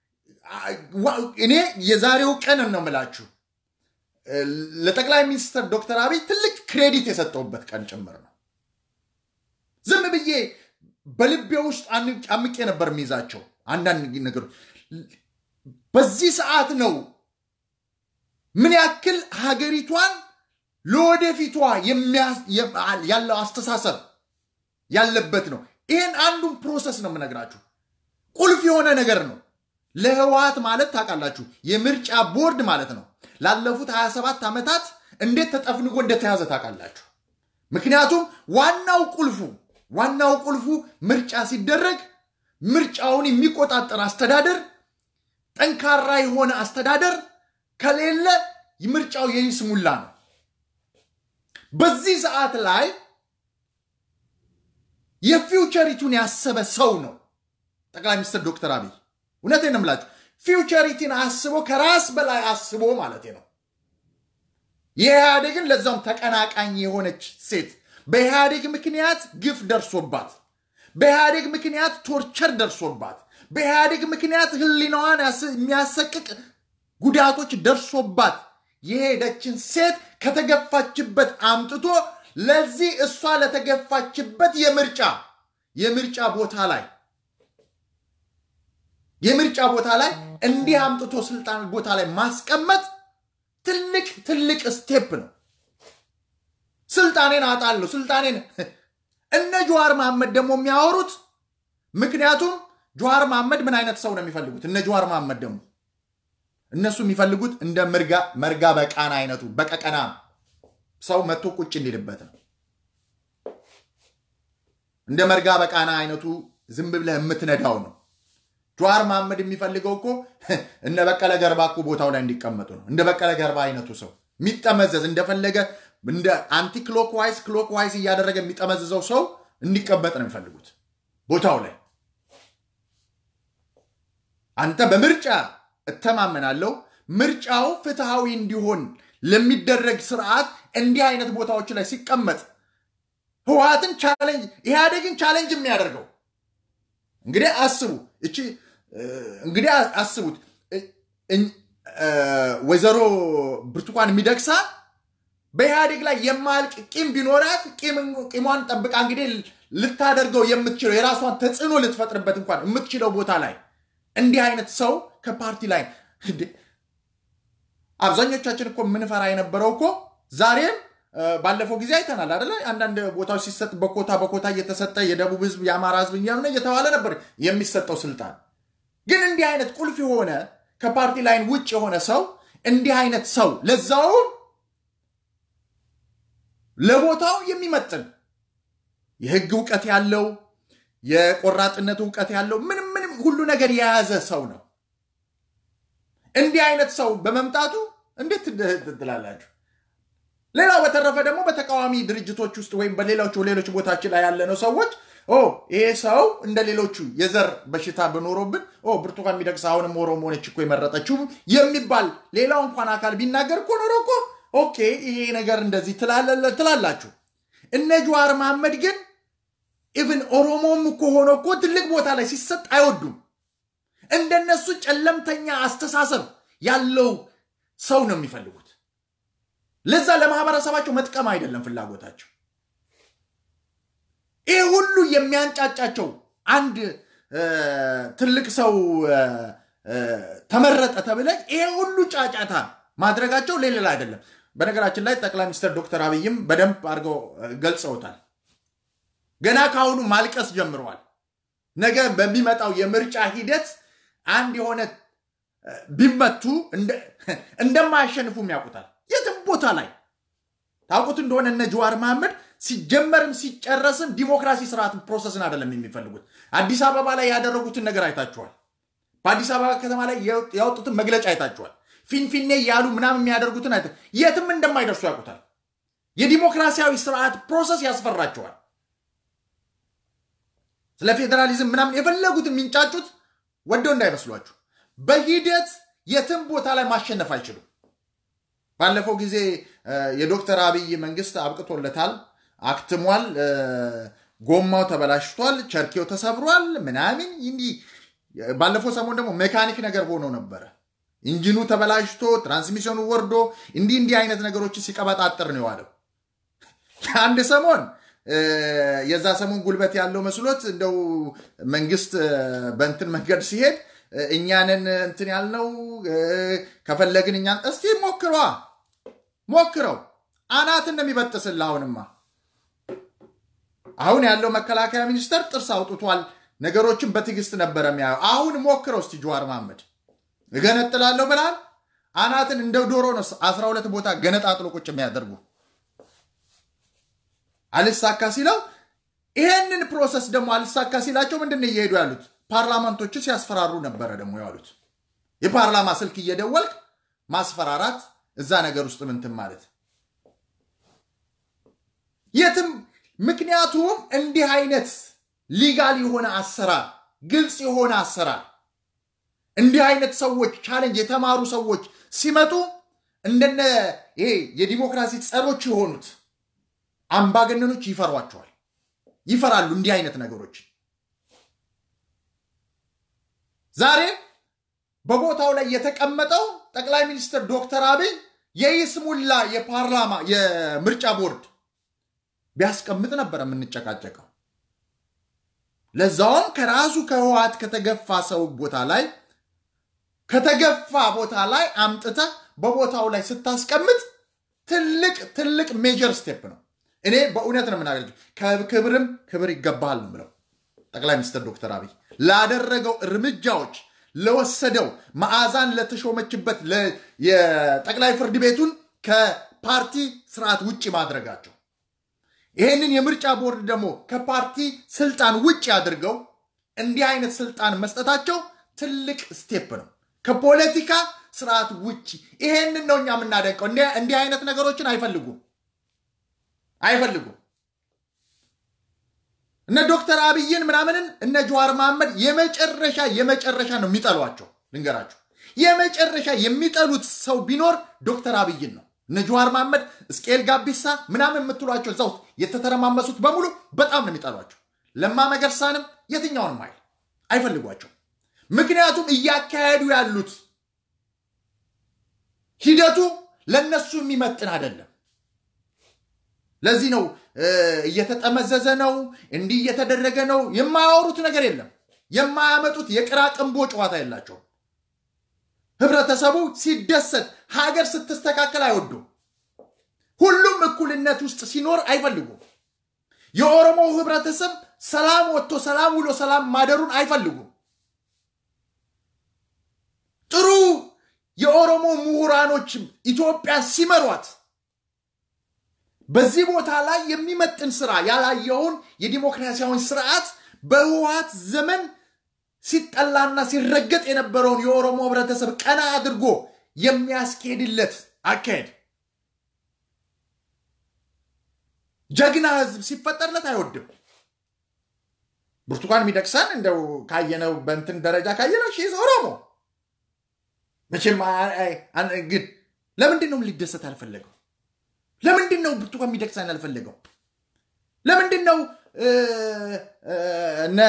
Speaker 1: እኔ የዛሬው ቀን ነው የምላችሁ ለጠቅላይ ሚኒስትር ዶክተር አብይ ትልቅ ክሬዲት የሰጠውበት ቀን ጭምር ነው። ዝም ብዬ በልቤ ውስጥ አምቄ ነበር የሚይዛቸው አንዳንድ ነገሮች በዚህ ሰዓት ነው ምን ያክል ሀገሪቷን ለወደፊቷ ያለው አስተሳሰብ ያለበት ነው። ይህን አንዱን ፕሮሰስ ነው የምነግራችሁ። ቁልፍ የሆነ ነገር ነው። ለህወሓት ማለት ታውቃላችሁ የምርጫ ቦርድ ማለት ነው። ላለፉት 27 ዓመታት እንዴት ተጠፍንጎ እንደተያዘ ታውቃላችሁ። ምክንያቱም ዋናው ቁልፉ ዋናው ቁልፉ ምርጫ ሲደረግ ምርጫውን የሚቆጣጠር አስተዳደር ጠንካራ የሆነ አስተዳደር ከሌለ ምርጫው የይስሙላ ነው። በዚህ ሰዓት ላይ የፊውቸሪቱን ያሰበ ሰው ነው ጠቅላይ ሚኒስትር ዶክተር አብይ። እውነቴን ነው የምላችሁ፣ ፊውቸሪቲን አስቦ ከራስ በላይ አስቦ ማለት ነው። የኢህአዴግን ለዛውም ተቀናቃኝ የሆነች ሴት በኢህአዴግ ምክንያት ግፍ ደርሶባት፣ በኢህአዴግ ምክንያት ቶርቸር ደርሶባት በኢህአዴግ ምክንያት ህሊናዋን የሚያሰቅቅ ጉዳቶች ደርሶባት የሄደችን ሴት ከተገፋችበት አምጥቶ ለዚህ እሷ ለተገፋችበት የምርጫ የምርጫ ቦታ ላይ የምርጫ ቦታ ላይ እንዲህ አምጥቶ ስልጣን ቦታ ላይ ማስቀመጥ ትልቅ ትልቅ ስቴፕ ነው። ስልጣኔን አጣለሁ ስልጣኔን እነ ጀዋር መሐመድ ደግሞ የሚያወሩት ምክንያቱም ጀዋር መሐመድ ምን አይነት ሰው ነው የሚፈልጉት? እነ ጀዋር መሐመድ ደግሞ እነሱ የሚፈልጉት እንደ መርጋ በቃና አይነቱ በቀቀና ሰው መጥቶ ቁጭ እንዲልበት ነው። እንደ መርጋ በቃና አይነቱ ዝም ብለህ የምትነዳው ነው። ጀዋር መሐመድ የሚፈልገው እኮ እነ በቀለ ገርባ እኮ ቦታው ላይ እንዲቀመጡ ነው። እንደ በቀለ ገርባ አይነቱ ሰው የሚጠመዘዝ እንደፈለገ እንደ አንቲ ክሎክዋይዝ ክሎክዋይዝ እያደረገ የሚጠመዝዘው ሰው እንዲቀመጥ ነው የሚፈልጉት ቦታው ላይ። አንተ በምርጫ እተማመናለሁ። ምርጫው ፍትሐዊ እንዲሆን ለሚደረግ ስርዓት እንዲህ አይነት ቦታዎች ላይ ሲቀመጥ ህወሓትን ቻሌንጅ ኢህአዴግን ቻሌንጅ የሚያደርገው እንግዲህ አስቡ እቺ እንግዲህ አስቡት ወይዘሮ ብርቱካን ሚደቅሳ በኢህአዴግ ላይ የማያልቅ ቂም ቢኖራት ቂሟን ጠብቃ እንግዲህ ልታደርገው የምትችለው የራሷን ተጽዕኖ ልትፈጥርበት እንኳን የምትችለው ቦታ ላይ እንዲህ አይነት ሰው ከፓርቲ ላይ አብዛኞቻችን እኮ የምንፈራ የነበረው እኮ ዛሬም ባለፈው ጊዜ አይተናል አደለ? አንዳንድ ቦታዎች ሲሰጥ በኮታ በኮታ እየተሰጠ የደቡብ ህዝብ የአማራ ህዝብ እያምነ እየተባለ ነበር የሚሰጠው ስልጣን። ግን እንዲህ አይነት ቁልፍ የሆነ ከፓርቲ ላይን ውጭ የሆነ ሰው እንዲህ አይነት ሰው ለዛውም ለቦታው የሚመጥን የህግ እውቀት ያለው የቆራጥነት እውቀት ያለው ምንም ምንም ሁሉ ነገር የያዘ ሰው ነው። እንዲህ አይነት ሰው በመምጣቱ እንዴት ትላላችሁ? ሌላው በተረፈ ደግሞ በተቃዋሚ ድርጅቶች ውስጥ ወይም በሌሎቹ ሌሎች ቦታች ላይ ያለነው ሰዎች ይሄ ሰው እንደ ሌሎቹ የዘር በሽታ በኖሮብን ብርቱካን ሚደቅሳ አሁንም ኦሮሞ ሆነች እኮ የመረጠችው የሚባል ሌላው እንኳን አካል ቢናገር እኮ ኖሮ እኮ ኦኬ ይሄ ነገር እንደዚህ ትላላችሁ። እነ ጀዋር መሐመድ ግን ኢቭን ኦሮሞም እኮ ሆኖ እኮ ትልቅ ቦታ ላይ ሲሰጥ አይወዱም። እንደነሱ ጨለምተኛ አስተሳሰብ ያለው ሰው ነው የሚፈልጉት። ለዛ ለማህበረሰባቸው መጥቀም አይደለም ፍላጎታቸው። ይህ ሁሉ የሚያንጫጫቸው አንድ ትልቅ ሰው ተመረጠ ተብለ ይሄ ሁሉ ጫጫታ ማድረጋቸው ሌላ አይደለም። በነገራችን ላይ ጠቅላይ ሚኒስትር ዶክተር አብይም በደንብ አድርገው ገልጸውታል። ገና ከአሁኑ ማልቀስ ጀምረዋል። ነገ በሚመጣው የምርጫ ሂደት አንድ የሆነ ቢመቱ እንደማያሸንፉም ያውቁታል። የትም ቦታ ላይ ታውቁት እንደሆነ እነ ጀዋር መሐመድ ሲጀመርም ሲጨረስም ዲሞክራሲ ስርዓት ፕሮሰስን አይደለም የሚፈልጉት። አዲስ አበባ ላይ ያደረጉትን ነገር አይታችኋል። በአዲስ አበባ ከተማ ላይ ያወጡትን መግለጫ አይታችኋል። ፊንፊኔ ያሉ ምናምን የሚያደርጉትን አይተ የትም እንደማይደርሱ ያውቁታል። የዲሞክራሲያዊ ስርዓት ፕሮሰስ ያስፈራቸዋል። ስለ ፌዴራሊዝም ምናምን የፈለጉት የሚንጫጩት ወደው እንዳይመስሏችሁ። በሂደት የትም ቦታ ላይ ማሸነፍ አይችሉም። ባለፈው ጊዜ የዶክተር አብይ መንግስት አብቅቶለታል፣ አክትሟል፣ ጎማው ተበላሽቷል፣ ቸርኬው ተሰብሯል ምናምን እንዲህ። ባለፈው ሰሞን ደግሞ ሜካኒክ ነገር ሆኖ ነበረ። ኢንጂኑ ተበላሽቶ ትራንስሚሽኑ ወርዶ እንዲህ እንዲህ አይነት ነገሮችን ሲቀበጣጥር ነው የዋለው። አንድ ሰሞን የዛ ሰሞን ጉልበት ያለው መስሎት እንደው መንግስት በእንትን መንገድ ሲሄድ እኛንን እንትን ያልነው ከፈለግን እኛን እስቲ ሞክሯ ሞክረው አናትን ነው የሚበጥስልህ። አሁንማ አሁን ያለው መከላከያ ሚኒስተር ጥርስ አውጥቷል። ነገሮችን በትዕግስት ነበረ የሚያየው። አሁን ሞክረው እስቲ ጀዋር መሐመድ እገነጥላለሁ ብላል። አናትን እንደ ዶሮ ነው አስራ ሁለት ቦታ ገነጣጥሎ ቁጭ የሚያደርጉ አልሳካ ሲለው ይሄንን ፕሮሰስ ደግሞ አልሳካ ሲላቸው ምንድን ነው እየሄዱ ያሉት? ፓርላመንቶችን ሲያስፈራሩ ነበረ ደግሞ ያሉት። የፓርላማ ስልክ እየደወልክ ማስፈራራት እዛ ነገር ውስጥ ምንትን ማለት የትም። ምክንያቱም እንዲህ አይነት ሊጋል የሆነ አሰራር፣ ግልጽ የሆነ አሰራር እንዲህ አይነት ሰዎች ቻሌንጅ የተማሩ ሰዎች ሲመጡ እንደነ ይሄ የዲሞክራሲ ጸሮች የሆኑት አምባገነኖች ይፈሯቸዋል፣ ይፈራሉ እንዲህ አይነት ነገሮች። ዛሬ በቦታው ላይ የተቀመጠው ጠቅላይ ሚኒስትር ዶክተር አብይ የይስሙላ የፓርላማ የምርጫ ቦርድ ቢያስቀምጥ ነበር የምንጨቃጨቀው። ለዛውም ከራሱ ከህወሓት ከተገፋ ሰው ቦታ ላይ ከተገፋ ቦታ ላይ አምጥተህ በቦታው ላይ ስታስቀምጥ ትልቅ ትልቅ ሜጀር ስቴፕ ነው። እኔ በእውነት ነው የምናገር ከክብርም ክብር ይገባሃል ነው ብለው ጠቅላይ ሚኒስትር ዶክተር አብይ ላደረገው እርምጃዎች ለወሰደው መዓዛን ለተሾመችበት የጠቅላይ ፍርድ ቤቱን ከፓርቲ ስርዓት ውጭ ማድረጋቸው ይህንን የምርጫ ቦርድ ደግሞ ከፓርቲ ስልጣን ውጭ አድርገው እንዲህ አይነት ስልጣን መስጠታቸው ትልቅ ስቴፕ ነው። ከፖለቲካ ስርዓት ውጭ ይሄንን ነው እኛ የምናደንቀው። እንዲህ አይነት ነገሮችን አይፈልጉም አይፈልጉም። እነ ዶክተር አብይን ምናምንን እነ ጀዋር መሐመድ የመጨረሻ የመጨረሻ ነው የሚጠሏቸው። ልንገራቸው፣ የመጨረሻ የሚጠሉት ሰው ቢኖር ዶክተር አብይን ነው። እነ ጀዋር መሐመድ፣ እስቄል ጋቢሳ ምናምን የምትሏቸው እዛ ውስጥ የተተረማመሱት በሙሉ በጣም ነው የሚጠሏቸው። ለማ መገርሳንም የትኛውንም አይል አይፈልጓቸው። ምክንያቱም እያካሄዱ ያሉት ሂደቱ ለነሱ የሚመጥን አይደለም። ለዚህ ነው እየተጠመዘዘ ነው፣ እንዲህ እየተደረገ ነው። የማያወሩት ነገር የለም። የማያመጡት የቅራቅንቦ ጨዋታ የላቸውም። ህብረተሰቡ ሲደሰት፣ ሀገር ስትስተካከል አይወዱም። ሁሉም እኩልነት ውስጥ ሲኖር አይፈልጉም። የኦሮሞ ህብረተሰብ ሰላም ወጥቶ ሰላም ውሎ ሰላም ማደሩን አይፈልጉም። ጥሩ የኦሮሞ ምሁራኖች ኢትዮጵያ ሲመሯት በዚህ ቦታ ላይ የሚመጥን ስራ ያላየውን የዲሞክራሲያዊ ስርዓት በህወሓት ዘመን ሲጠላና ሲረገጥ የነበረውን የኦሮሞ ህብረተሰብ ቀና አድርጎ የሚያስኬድለት አካሄድ ጀግና ህዝብ ሲፈጠርለት አይወድም። ብርቱካን ሚደቅሳን እንደው ካየነው በእንትን ደረጃ ካየነው ሺዝ ኦሮሞ መቼም ግን ለምንድን ነው ሊደሰት አልፈለገው? ለምንድን ነው ብርቱካን ሚደቅሳን ያልፈለገው? ለምንድን ነው እነ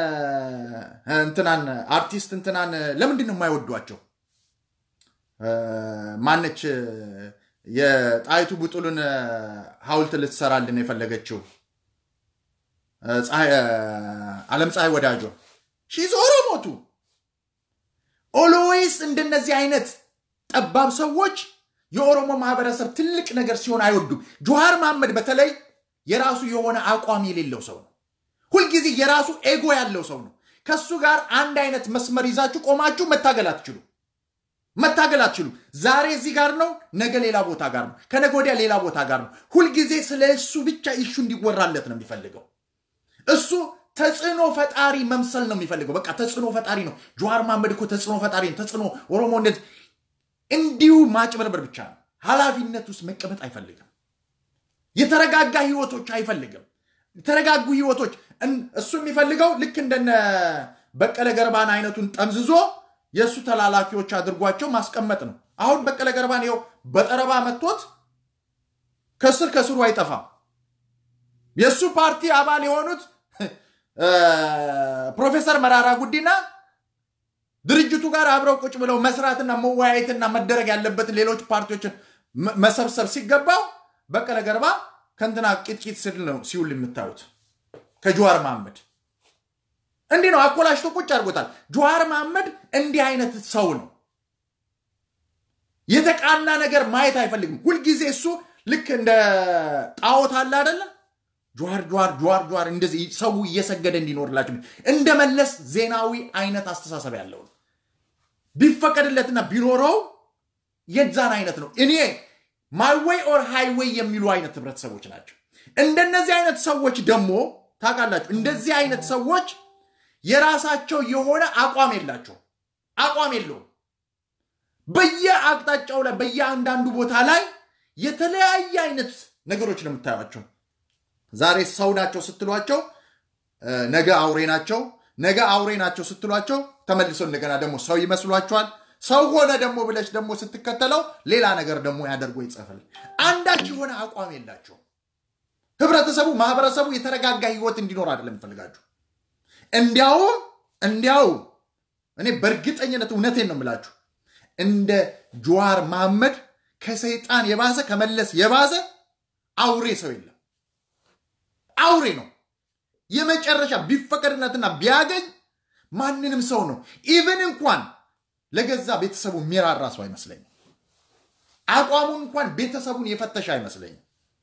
Speaker 1: እንትናን አርቲስት እንትናን ለምንድን ነው የማይወዷቸው? ማነች የጣይቱ ቡጡልን ሐውልት ልትሰራልን የፈለገችው ዓለም ፀሐይ ወዳጆ ሺዝ ኦሮሞቱ ኦሎዌይስ እንደነዚህ አይነት ጠባብ ሰዎች የኦሮሞ ማህበረሰብ ትልቅ ነገር ሲሆን አይወዱም። ጆሃር መሐመድ በተለይ የራሱ የሆነ አቋም የሌለው ሰው ነው። ሁልጊዜ የራሱ ኤጎ ያለው ሰው ነው። ከሱ ጋር አንድ አይነት መስመር ይዛችሁ ቆማችሁ መታገል አትችሉ መታገል አትችሉ። ዛሬ እዚህ ጋር ነው፣ ነገ ሌላ ቦታ ጋር ነው፣ ከነገ ወዲያ ሌላ ቦታ ጋር ነው። ሁልጊዜ ስለ እሱ ብቻ ኢሹ እንዲወራለት ነው የሚፈልገው። እሱ ተጽዕኖ ፈጣሪ መምሰል ነው የሚፈልገው። በቃ ተጽዕኖ ፈጣሪ ነው። ጆሃር መሐመድ እኮ ተጽዕኖ ፈጣሪ ነው። ተጽዕኖ ኦሮሞ እንደዚህ እንዲሁ ማጭበርበር ብቻ ነው። ኃላፊነት ውስጥ መቀመጥ አይፈልግም። የተረጋጋ ህይወቶች አይፈልግም። የተረጋጉ ህይወቶች እሱ የሚፈልገው ልክ እንደነ በቀለ ገርባን አይነቱን ጠምዝዞ የእሱ ተላላኪዎች አድርጓቸው ማስቀመጥ ነው። አሁን በቀለ ገርባን ይኸው በጠረባ መጥቶት ከስር ከስሩ አይጠፋም። የእሱ ፓርቲ አባል የሆኑት ፕሮፌሰር መራራ ጉዲና ድርጅቱ ጋር አብረው ቁጭ ብለው መስራትና መወያየትና መደረግ ያለበትን ሌሎች ፓርቲዎችን መሰብሰብ ሲገባው በቀለ ገርባ ከንትና ቂጥቂጥ ስል ነው ሲውል የምታዩት ከጀዋር መሐመድ እንዲህ ነው አኮላሽቶ ቁጭ አድርጎታል። ጀዋር መሐመድ እንዲህ አይነት ሰው ነው። የተቃና ነገር ማየት አይፈልግም። ሁልጊዜ እሱ ልክ እንደ ጣዖት አለ አደለ? ጀዋር ጀዋር ጀዋር ጀዋር እንደዚህ ሰው እየሰገደ እንዲኖርላቸው እንደ መለስ ዜናዊ አይነት አስተሳሰብ ያለው ነው። ቢፈቀድለትና ቢኖረው የዛን አይነት ነው። እኔ ማይዌይ ኦር ሃይዌይ የሚሉ አይነት ህብረተሰቦች ናቸው። እንደነዚህ አይነት ሰዎች ደግሞ ታውቃላችሁ፣ እንደዚህ አይነት ሰዎች የራሳቸው የሆነ አቋም የላቸው አቋም የለውም። በየአቅጣጫው ላይ በየአንዳንዱ ቦታ ላይ የተለያየ አይነት ነገሮች ነው የምታዩቸው። ዛሬ ሰው ናቸው ስትሏቸው ነገ አውሬ ናቸው፣ ነገ አውሬ ናቸው ስትሏቸው ተመልሰው እንደገና ደግሞ ሰው ይመስሏቸዋል። ሰው ሆነ ደግሞ ብለሽ ደግሞ ስትከተለው ሌላ ነገር ደግሞ ያደርጎ ይጸፋል። አንዳች የሆነ አቋም የላቸው። ህብረተሰቡ ማህበረሰቡ የተረጋጋ ህይወት እንዲኖር አይደለም ይፈልጋችሁ። እንዲያውም እንዲያውም እኔ በእርግጠኝነት እውነቴን ነው የምላችሁ እንደ ጀዋር መሐመድ ከሰይጣን የባሰ ከመለስ የባሰ አውሬ ሰው የለም። አውሬ ነው የመጨረሻ ቢፈቀድለትና ቢያገኝ ማንንም ሰው ነው ኢቨን እንኳን ለገዛ ቤተሰቡ የሚራራ ሰው አይመስለኝም። አቋሙን እንኳን ቤተሰቡን የፈተሸ አይመስለኝም።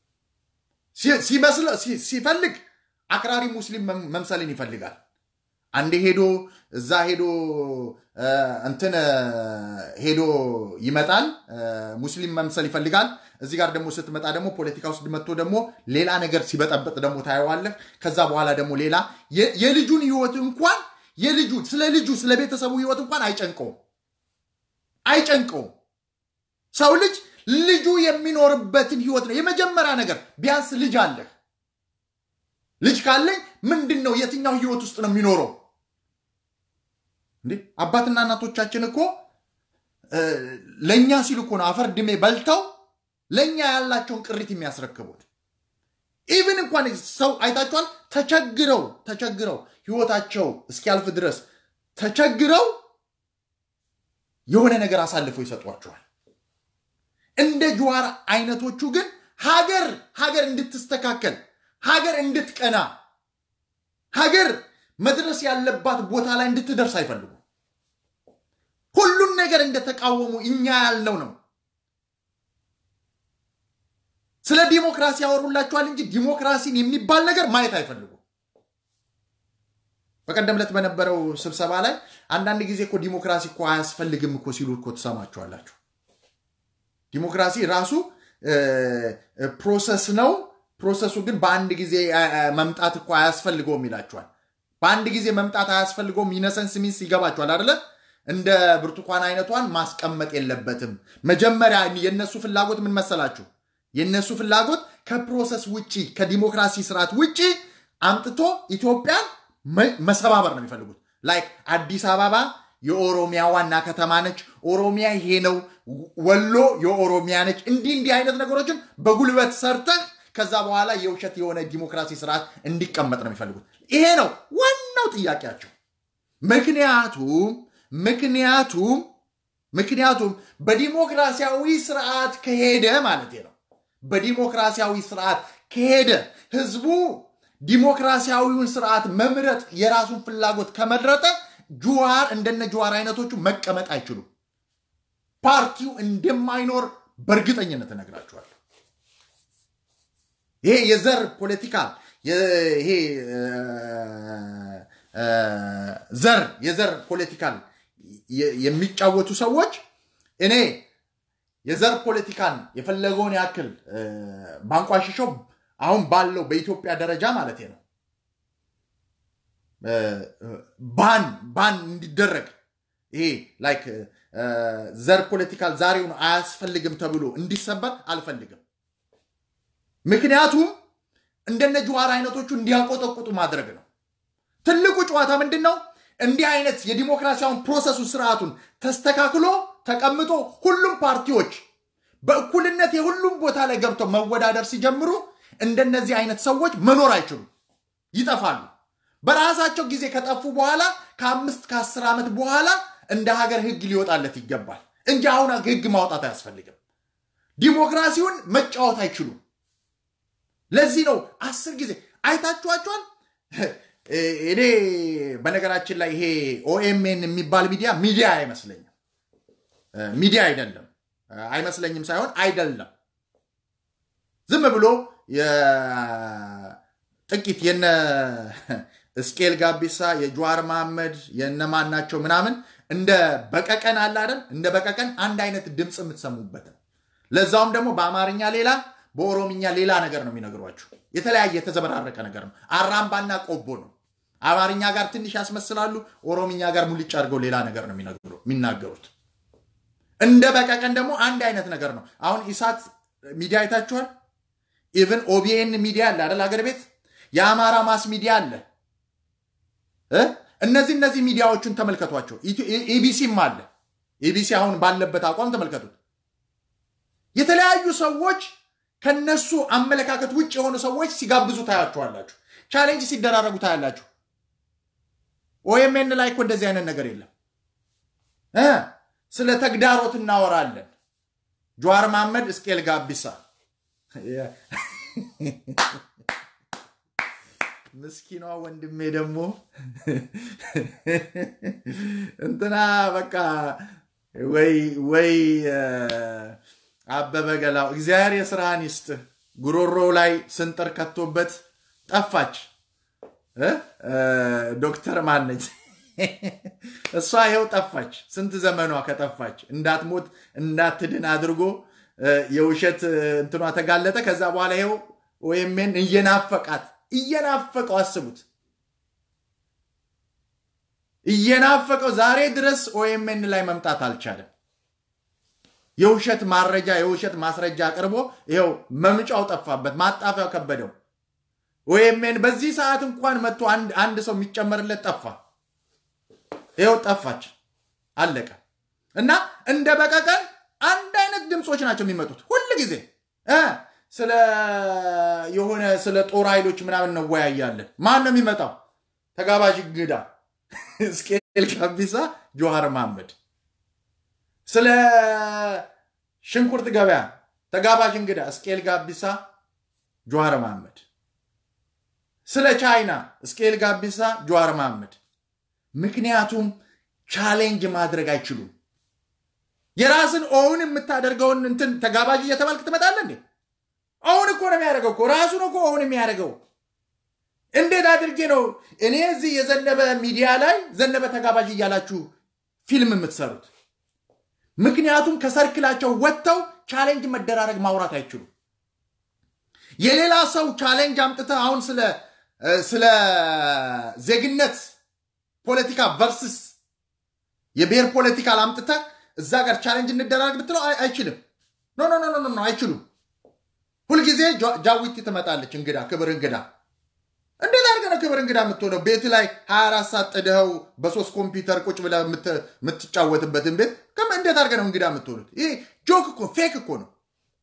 Speaker 1: ሲፈልግ አክራሪ ሙስሊም መምሰልን ይፈልጋል። አንዴ ሄዶ እዛ ሄዶ እንትን ሄዶ ይመጣል፣ ሙስሊም መምሰል ይፈልጋል። እዚህ ጋር ደግሞ ስትመጣ ደግሞ ፖለቲካ ውስጥ መጥቶ ደግሞ ሌላ ነገር ሲበጠበጥ ደግሞ ታየዋለህ። ከዛ በኋላ ደግሞ ሌላ የልጁን ህይወት እንኳን የልጁ ስለ ልጁ ስለ ቤተሰቡ ህይወት እንኳን አይጨንቀውም። አይጨንቀውም። ሰው ልጅ ልጁ የሚኖርበትን ህይወት ነው የመጀመሪያ ነገር። ቢያንስ ልጅ አለህ። ልጅ ካለኝ ምንድን ነው የትኛው ህይወት ውስጥ ነው የሚኖረው? እንዴ አባትና እናቶቻችን እኮ ለእኛ ሲሉ እኮ ነው አፈር ድሜ በልተው ለእኛ ያላቸውን ቅሪት የሚያስረክቡት። ኢቭን እንኳን ሰው አይታችኋል፣ ተቸግረው ተቸግረው ህይወታቸው እስኪያልፍ ድረስ ተቸግረው የሆነ ነገር አሳልፈው ይሰጧቸዋል። እንደ ጀዋር አይነቶቹ ግን ሀገር ሀገር እንድትስተካከል ሀገር እንድትቀና ሀገር መድረስ ያለባት ቦታ ላይ እንድትደርስ አይፈልጉም። ሁሉን ነገር እንደተቃወሙ እኛ ያልነው ነው። ስለ ዲሞክራሲ ያወሩላችኋል እንጂ ዲሞክራሲን የሚባል ነገር ማየት አይፈልጉም። በቀደም ዕለት በነበረው ስብሰባ ላይ አንዳንድ ጊዜ እኮ ዲሞክራሲ እኮ አያስፈልግም እኮ ሲሉ እኮ ትሰማችኋላችሁ። ዲሞክራሲ ራሱ ፕሮሰስ ነው። ፕሮሰሱ ግን በአንድ ጊዜ መምጣት እኮ አያስፈልገውም ይላችኋል። በአንድ ጊዜ መምጣት አያስፈልገውም ኢነሰንስ ሚንስ ይገባችኋል አደለ? እንደ ብርቱካን አይነቷን ማስቀመጥ የለበትም። መጀመሪያ የነሱ ፍላጎት ምን መሰላችሁ? የነሱ ፍላጎት ከፕሮሰስ ውጪ ከዲሞክራሲ ስርዓት ውጪ አምጥቶ ኢትዮጵያን መሰባበር ነው የሚፈልጉት። ላይክ አዲስ አበባ የኦሮሚያ ዋና ከተማ ነች፣ ኦሮሚያ ይሄ ነው፣ ወሎ የኦሮሚያ ነች። እንዲህ እንዲህ አይነት ነገሮችን በጉልበት ሰርተህ ከዛ በኋላ የውሸት የሆነ ዲሞክራሲ ስርዓት እንዲቀመጥ ነው የሚፈልጉት። ይሄ ነው ዋናው ጥያቄያቸው። ምክንያቱም ምክንያቱም ምክንያቱም በዲሞክራሲያዊ ስርዓት ከሄደ ማለት ነው በዲሞክራሲያዊ ስርዓት ከሄደ ህዝቡ ዲሞክራሲያዊውን ስርዓት መምረጥ የራሱን ፍላጎት ከመረጠ ጁዋር እንደነ ጁዋር አይነቶቹ መቀመጥ አይችሉም። ፓርቲው እንደማይኖር በእርግጠኝነት እነግራችኋለሁ። ይሄ የዘር ፖለቲካ ይሄ ዘር የዘር ፖለቲካን የሚጫወቱ ሰዎች እኔ የዘር ፖለቲካን የፈለገውን ያክል ባንቋሽሸው አሁን ባለው በኢትዮጵያ ደረጃ ማለት ነው ባን ባን እንዲደረግ ይሄ ላይክ ዘር ፖለቲካል ዛሬውን አያስፈልግም ተብሎ እንዲሰበር አልፈልግም። ምክንያቱም እንደነ ጀዋር አይነቶቹ እንዲያቆጠቁጡ ማድረግ ነው። ትልቁ ጨዋታ ምንድን ነው? እንዲህ አይነት የዲሞክራሲያውን ፕሮሰሱ ስርዓቱን ተስተካክሎ ተቀምጦ ሁሉም ፓርቲዎች በእኩልነት የሁሉም ቦታ ላይ ገብተው መወዳደር ሲጀምሩ እንደነዚህ አይነት ሰዎች መኖር አይችሉም፣ ይጠፋሉ። በራሳቸው ጊዜ ከጠፉ በኋላ ከአምስት ከአስር ዓመት በኋላ እንደ ሀገር ህግ ሊወጣለት ይገባል እንጂ አሁን ህግ ማውጣት አያስፈልግም። ዲሞክራሲውን መጫወት አይችሉም። ለዚህ ነው አስር ጊዜ አይታችኋቸዋል። እኔ በነገራችን ላይ ይሄ ኦኤምኤን የሚባል ሚዲያ ሚዲያ አይመስለኝም፣ ሚዲያ አይደለም አይመስለኝም ሳይሆን አይደለም። ዝም ብሎ ጥቂት የነ እስቄል ጋቢሳ የጀዋር መሐመድ የነማን ናቸው ምናምን እንደ በቀቀን አለ አይደል? እንደ በቀቀን አንድ አይነት ድምፅ የምትሰሙበት ነው። ለዛውም ደግሞ በአማርኛ ሌላ በኦሮምኛ ሌላ ነገር ነው የሚነግሯችሁ። የተለያየ የተዘበራረቀ ነገር ነው። አራምባና ቆቦ ነው። አማርኛ ጋር ትንሽ ያስመስላሉ፣ ኦሮምኛ ጋር ሙልጭ አድርገው ሌላ ነገር ነው የሚናገሩት። እንደ በቀቀን ደግሞ አንድ አይነት ነገር ነው። አሁን ኢሳት ሚዲያ አይታችኋል። ኢቨን ኦቢኤን ሚዲያ አለ አይደል? ሀገር ቤት የአማራ ማስ ሚዲያ አለ። እነዚህ እነዚህ ሚዲያዎቹን ተመልከቷቸው። ኢቢሲም አለ። ኢቢሲ አሁን ባለበት አቋም ተመልከቱት። የተለያዩ ሰዎች ከነሱ አመለካከት ውጭ የሆኑ ሰዎች ሲጋብዙ ታያችኋላችሁ። ቻሌንጅ ሲደራረጉ ታያላችሁ። ኦኤምኤን ላይ እኮ እንደዚህ አይነት ነገር የለም። ስለ ተግዳሮት እናወራለን። ጀዋር መሐመድ፣ እስቄል ጋቢሳ ምስኪኗ ወንድሜ ደግሞ እንትና በቃ ወይ ወይ አበበ ገላው እግዚአብሔር የስራህን ይስጥ። ጉሮሮ ላይ ስንጥር ከቶበት ጠፋች። ዶክተር ማነች እሷ ይኸው ጠፋች። ስንት ዘመኗ ከጠፋች እንዳትሞት እንዳትድን አድርጎ የውሸት እንትኗ ተጋለጠ። ከዛ በኋላ ይኸው ኦኤምኤን እየናፈቃት እየናፈቀው አስቡት፣ እየናፈቀው ዛሬ ድረስ ኦኤምኤን ላይ መምጣት አልቻለም። የውሸት ማረጃ የውሸት ማስረጃ አቅርቦ ይኸው መምጫው ጠፋበት፣ ማጣፊያው ከበደው። ወይሜን በዚህ ሰዓት እንኳን መጥቶ አንድ ሰው የሚጨመርለት ጠፋ። ይኸው ጠፋች፣ አለቀ። እና እንደ በቀቀን አንድ አይነት ድምፆች ናቸው የሚመጡት ሁል ጊዜ ስለ የሆነ ስለ ጦር ኃይሎች ምናምን እንወያያለን። ማን ነው የሚመጣው? ተጋባዥ እንግዳ እስቄል ጋቢሳ፣ ጆሃር መሐመድ። ስለ ሽንኩርት ገበያ ተጋባዥ እንግዳ እስቄል ጋቢሳ፣ ጆሃር መሐመድ። ስለ ቻይና እስቄል ጋቢሳ፣ ጆሃር መሐመድ። ምክንያቱም ቻሌንጅ ማድረግ አይችሉም። የራስን ኦውን የምታደርገውን እንትን ተጋባዥ እየተባልክ ትመጣለህ እንዴ? አሁን እኮ ነው የሚያደርገው እኮ ራሱ ነው እኮ አሁን የሚያደርገው። እንዴት አድርጌ ነው እኔ እዚህ የዘነበ ሚዲያ ላይ ዘነበ ተጋባዥ እያላችሁ ፊልም የምትሰሩት? ምክንያቱም ከሰርክላቸው ወጥተው ቻሌንጅ መደራረግ ማውራት አይችሉም። የሌላ ሰው ቻሌንጅ አምጥተህ አሁን ስለ ስለ ዜግነት ፖለቲካ ቨርስስ የብሔር ፖለቲካ አምጥተህ እዛ ጋር ቻሌንጅ እንደራረግ ብትለው አይችልም። ኖ ኖ ኖ ኖ አይችሉም። ሁልጊዜ ጃዊቲ ትመጣለች፣ እንግዳ ክብር እንግዳ። እንዴት አድርገህ ነው ክብር እንግዳ የምትሆነው? ቤት ላይ 24 ሰዓት ጥድኸው በሶስት ኮምፒውተር ቁጭ ብለህ የምትጫወትበትን ቤት እንዴት አድርገህ ነው እንግዳ የምትሆኑት? ይህ ጆክ እኮ ፌክ እኮ ነው፣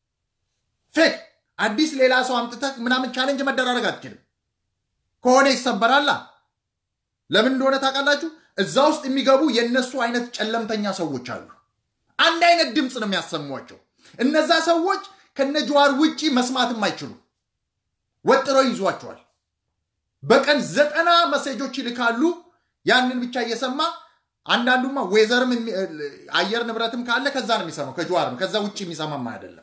Speaker 1: ፌክ። አዲስ ሌላ ሰው አምጥተህ ምናምን ቻሌንጅ መደራረግ አትችልም። ከሆነ ይሰበራላ። ለምን እንደሆነ ታውቃላችሁ? እዛ ውስጥ የሚገቡ የእነሱ አይነት ጨለምተኛ ሰዎች አሉ። አንድ አይነት ድምፅ ነው የሚያሰሟቸው። እነዛ ሰዎች ከነ ጀዋር ውጪ መስማትም አይችሉ ወጥረው ይዟቸዋል። በቀን ዘጠና መሴጆች ይልካሉ። ያንን ብቻ እየሰማ አንዳንዱማ ዌዘርም አየር ንብረትም ካለ ከዛ ነው የሚሰማው፣ ከጀዋር ነው። ከዛ ውጭ የሚሰማማ አይደለም።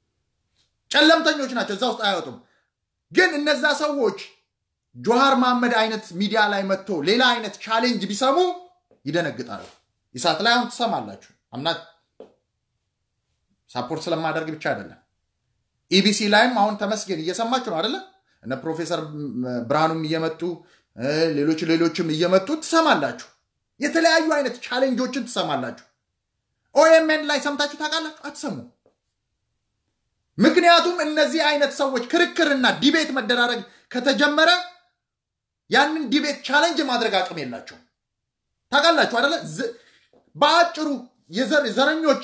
Speaker 1: ጨለምተኞች ናቸው፣ እዛ ውስጥ አይወጡም። ግን እነዛ ሰዎች ጆሃር መሐመድ አይነት ሚዲያ ላይ መጥቶ ሌላ አይነት ቻሌንጅ ቢሰሙ ይደነግጣሉ። ኢሳት ላይ አሁን ትሰማላችሁ። አምናት ሳፖርት ስለማደርግ ብቻ አይደለም። ኢቢሲ ላይም አሁን ተመስገን እየሰማችሁ ነው አይደለ? እነ ፕሮፌሰር ብርሃኑም እየመጡ ሌሎች ሌሎችም እየመጡ ትሰማላችሁ። የተለያዩ አይነት ቻሌንጆችን ትሰማላችሁ። ኦኤምኤን ላይ ሰምታችሁ ታውቃላችሁ? አትሰሙ። ምክንያቱም እነዚህ አይነት ሰዎች ክርክርና ዲቤት መደራረግ ከተጀመረ ያንን ዲቤት ቻሌንጅ ማድረግ አቅም የላቸው። ታውቃላችሁ አይደለ? በአጭሩ ዘረኞች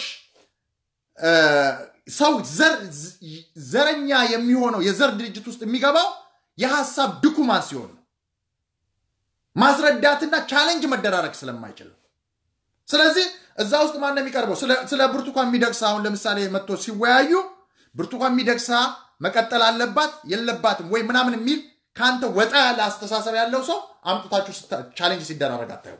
Speaker 1: ሰው ዘረኛ የሚሆነው የዘር ድርጅት ውስጥ የሚገባው የሀሳብ ድኩማን ሲሆን ነው። ማስረዳትና ቻሌንጅ መደራረግ ስለማይችል ነው። ስለዚህ እዛ ውስጥ ማን ነው የሚቀርበው? ስለ ብርቱካን ሚደቅሳ አሁን ለምሳሌ መጥቶ ሲወያዩ ብርቱካን ሚደቅሳ መቀጠል አለባት የለባትም ወይ ምናምን የሚል ከአንተ ወጣ ያለ አስተሳሰብ ያለው ሰው አምጥታችሁ ቻሌንጅ ሲደራረግ አታዩ።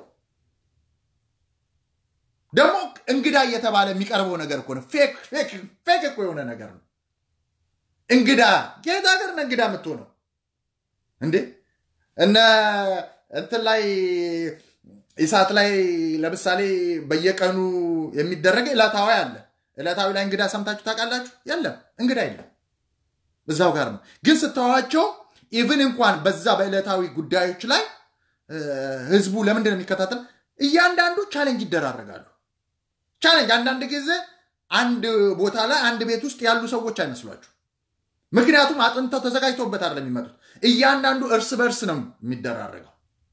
Speaker 1: ደግሞ እንግዳ እየተባለ የሚቀርበው ነገር እኮ ነው። ፌክ እኮ የሆነ ነገር ነው። እንግዳ የት ሀገር ነው እንግዳ የምትሆነው እንዴ? እነ እንትን ላይ ኢሳት ላይ ለምሳሌ በየቀኑ የሚደረግ ዕለታዊ አለ። ዕለታዊ ላይ እንግዳ ሰምታችሁ ታውቃላችሁ? የለም፣ እንግዳ የለም። እዛው ጋር ነው። ግን ስተዋቸው ኢቭን እንኳን በዛ በዕለታዊ ጉዳዮች ላይ ህዝቡ ለምንድን ነው የሚከታተል? እያንዳንዱ ቻሌንጅ ይደራረጋሉ። ቻሌንጅ አንዳንድ ጊዜ አንድ ቦታ ላይ አንድ ቤት ውስጥ ያሉ ሰዎች አይመስሏችሁ። ምክንያቱም አጥንተው ተዘጋጅተውበት አይደለም የሚመጡት። እያንዳንዱ እርስ በእርስ ነው የሚደራረገው።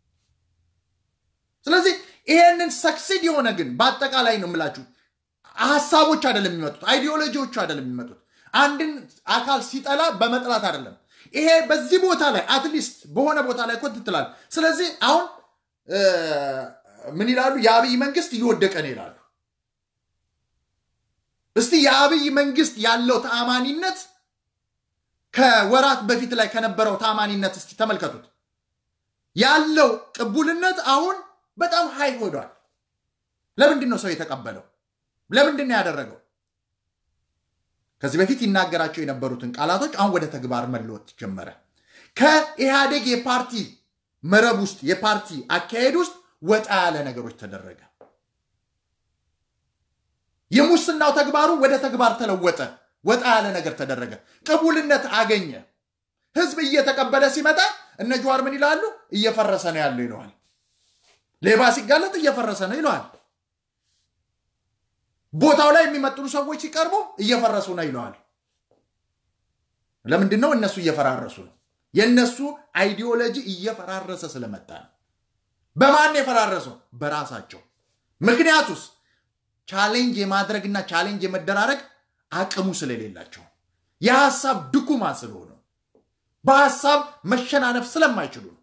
Speaker 1: ስለዚህ ይሄንን ሰክሲድ የሆነ ግን በአጠቃላይ ነው የምላችሁ ሀሳቦች አይደለም የሚመጡት፣ አይዲዮሎጂዎቹ አይደለም የሚመጡት። አንድን አካል ሲጠላ በመጥላት አይደለም። ይሄ በዚህ ቦታ ላይ አትሊስት በሆነ ቦታ ላይ ኮት ትላል። ስለዚህ አሁን ምን ይላሉ? የአብይ መንግስት እየወደቀ ነው ይላሉ። እስቲ የአብይ መንግስት ያለው ተአማኒነት ከወራት በፊት ላይ ከነበረው ተአማኒነት እስቲ ተመልከቱት። ያለው ቅቡልነት አሁን በጣም ሀይ ሆዷል። ለምንድን ነው ሰው የተቀበለው? ለምንድን ነው ያደረገው? ከዚህ በፊት ይናገራቸው የነበሩትን ቃላቶች አሁን ወደ ተግባር መለወጥ ጀመረ። ከኢህአዴግ የፓርቲ መረብ ውስጥ የፓርቲ አካሄድ ውስጥ ወጣ ያለ ነገሮች ተደረገ። የሙስናው ተግባሩ ወደ ተግባር ተለወጠ። ወጣ ያለ ነገር ተደረገ። ቅቡልነት አገኘ። ህዝብ እየተቀበለ ሲመጣ እነ ጀዋር ምን ይላሉ? እየፈረሰ ነው ያለው ይለዋል። ሌባ ሲጋለጥ እየፈረሰ ነው ይለዋል። ቦታው ላይ የሚመጥኑ ሰዎች ሲቀርቡ እየፈረሱ ነው ይለዋል። ለምንድን ነው? እነሱ እየፈራረሱ ነው። የእነሱ አይዲዮሎጂ እየፈራረሰ ስለመጣ ነው። በማን የፈራረሰው? በራሳቸው። ምክንያቱስ ቻሌንጅ የማድረግና ቻሌንጅ የመደራረግ አቅሙ ስለሌላቸው የሀሳብ ድኩማን ስለሆኑ በሀሳብ መሸናነፍ ስለማይችሉ ነው።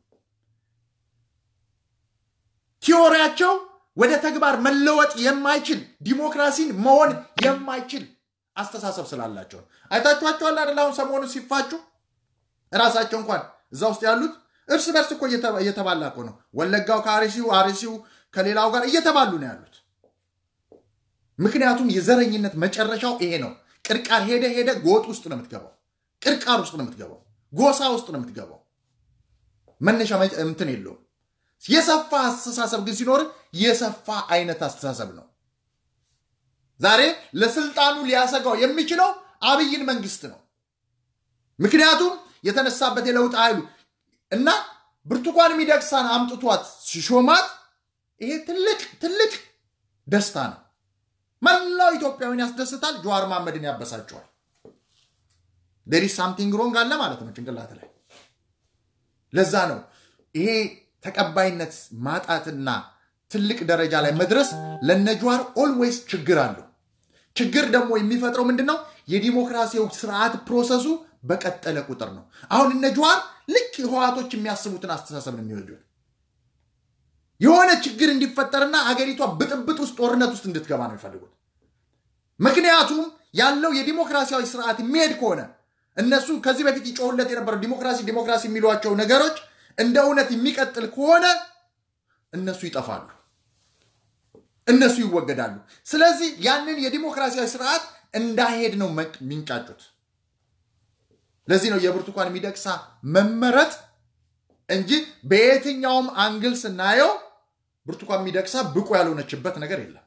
Speaker 1: ቲዎሪያቸው ወደ ተግባር መለወጥ የማይችል ዲሞክራሲን መሆን የማይችል አስተሳሰብ ስላላቸው ነው። አይታችኋቸዋል አይደል? አሁን ሰሞኑ ሲፋጩ እራሳቸው እንኳን እዛ ውስጥ ያሉት እርስ በርስ እኮ እየተባላ እኮ ነው። ወለጋው ከአርሲው፣ አርሲው ከሌላው ጋር እየተባሉ ነው ያሉት። ምክንያቱም የዘረኝነት መጨረሻው ይሄ ነው። ቅርቃር ሄደ ሄደ ጎጥ ውስጥ ነው የምትገባው። ቅርቃር ውስጥ ነው የምትገባው። ጎሳ ውስጥ ነው የምትገባው። መነሻ እንትን የለውም። የሰፋ አስተሳሰብ ግን ሲኖር የሰፋ አይነት አስተሳሰብ ነው። ዛሬ ለስልጣኑ ሊያሰጋው የሚችለው አብይን መንግስት ነው። ምክንያቱም የተነሳበት የለውጥ ኃይሉ እና ብርቱካን ሚደቅሳን አምጥቷት ሲሾማት ይሄ ትልቅ ትልቅ ደስታ ነው። መላው ኢትዮጵያዊን ያስደስታል። ጀዋር መሐመድን ያበሳጨዋል። ዴር ኢዝ ሳምቲንግ ሮንግ አለ ማለት ነው ጭንቅላት ላይ። ለዛ ነው ይሄ ተቀባይነት ማጣትና ትልቅ ደረጃ ላይ መድረስ ለነጀዋር ኦልዌይስ ችግር አለው። ችግር ደግሞ የሚፈጥረው ምንድን ነው? የዲሞክራሲያዊ ስርዓት ፕሮሰሱ በቀጠለ ቁጥር ነው። አሁን እነ ጀዋር ልክ ህወሓቶች የሚያስቡትን አስተሳሰብ ነው የሚወዱት። የሆነ ችግር እንዲፈጠርና አገሪቷ ብጥብጥ ውስጥ ጦርነት ውስጥ እንድትገባ ነው የሚፈልጉት። ምክንያቱም ያለው የዲሞክራሲያዊ ስርዓት የሚሄድ ከሆነ እነሱ ከዚህ በፊት ይጮሁለት የነበረው ዲሞክራሲ ዲሞክራሲ የሚሏቸው ነገሮች እንደ እውነት የሚቀጥል ከሆነ እነሱ ይጠፋሉ፣ እነሱ ይወገዳሉ። ስለዚህ ያንን የዲሞክራሲያዊ ስርዓት እንዳይሄድ ነው የሚንጫጩት። ለዚህ ነው የብርቱካን ሚደቅሳ መመረጥ እንጂ በየትኛውም አንግል ስናየው ብርቱካን ሚደቅሳ ብቁ ያልሆነችበት ነገር የለም።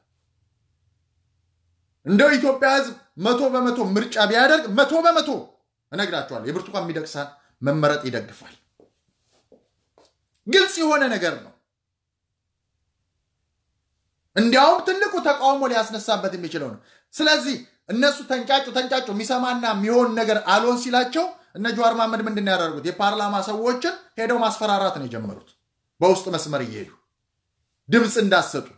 Speaker 1: እንደው ኢትዮጵያ ህዝብ መቶ በመቶ ምርጫ ቢያደርግ መቶ በመቶ እነግራቸዋለሁ የብርቱካን ሚደቅሳን መመረጥ ይደግፋል። ግልጽ የሆነ ነገር ነው። እንዲያውም ትልቁ ተቃውሞ ሊያስነሳበት የሚችለው ነው። ስለዚህ እነሱ ተንጫጩ ተንጫጩ የሚሰማና የሚሆን ነገር አልሆን ሲላቸው እነ ጀዋር መሐመድ ምንድን ነው ያደርጉት? የፓርላማ ሰዎችን ሄደው ማስፈራራት ነው የጀመሩት። በውስጥ መስመር እየሄዱ ድምፅ እንዳሰጡ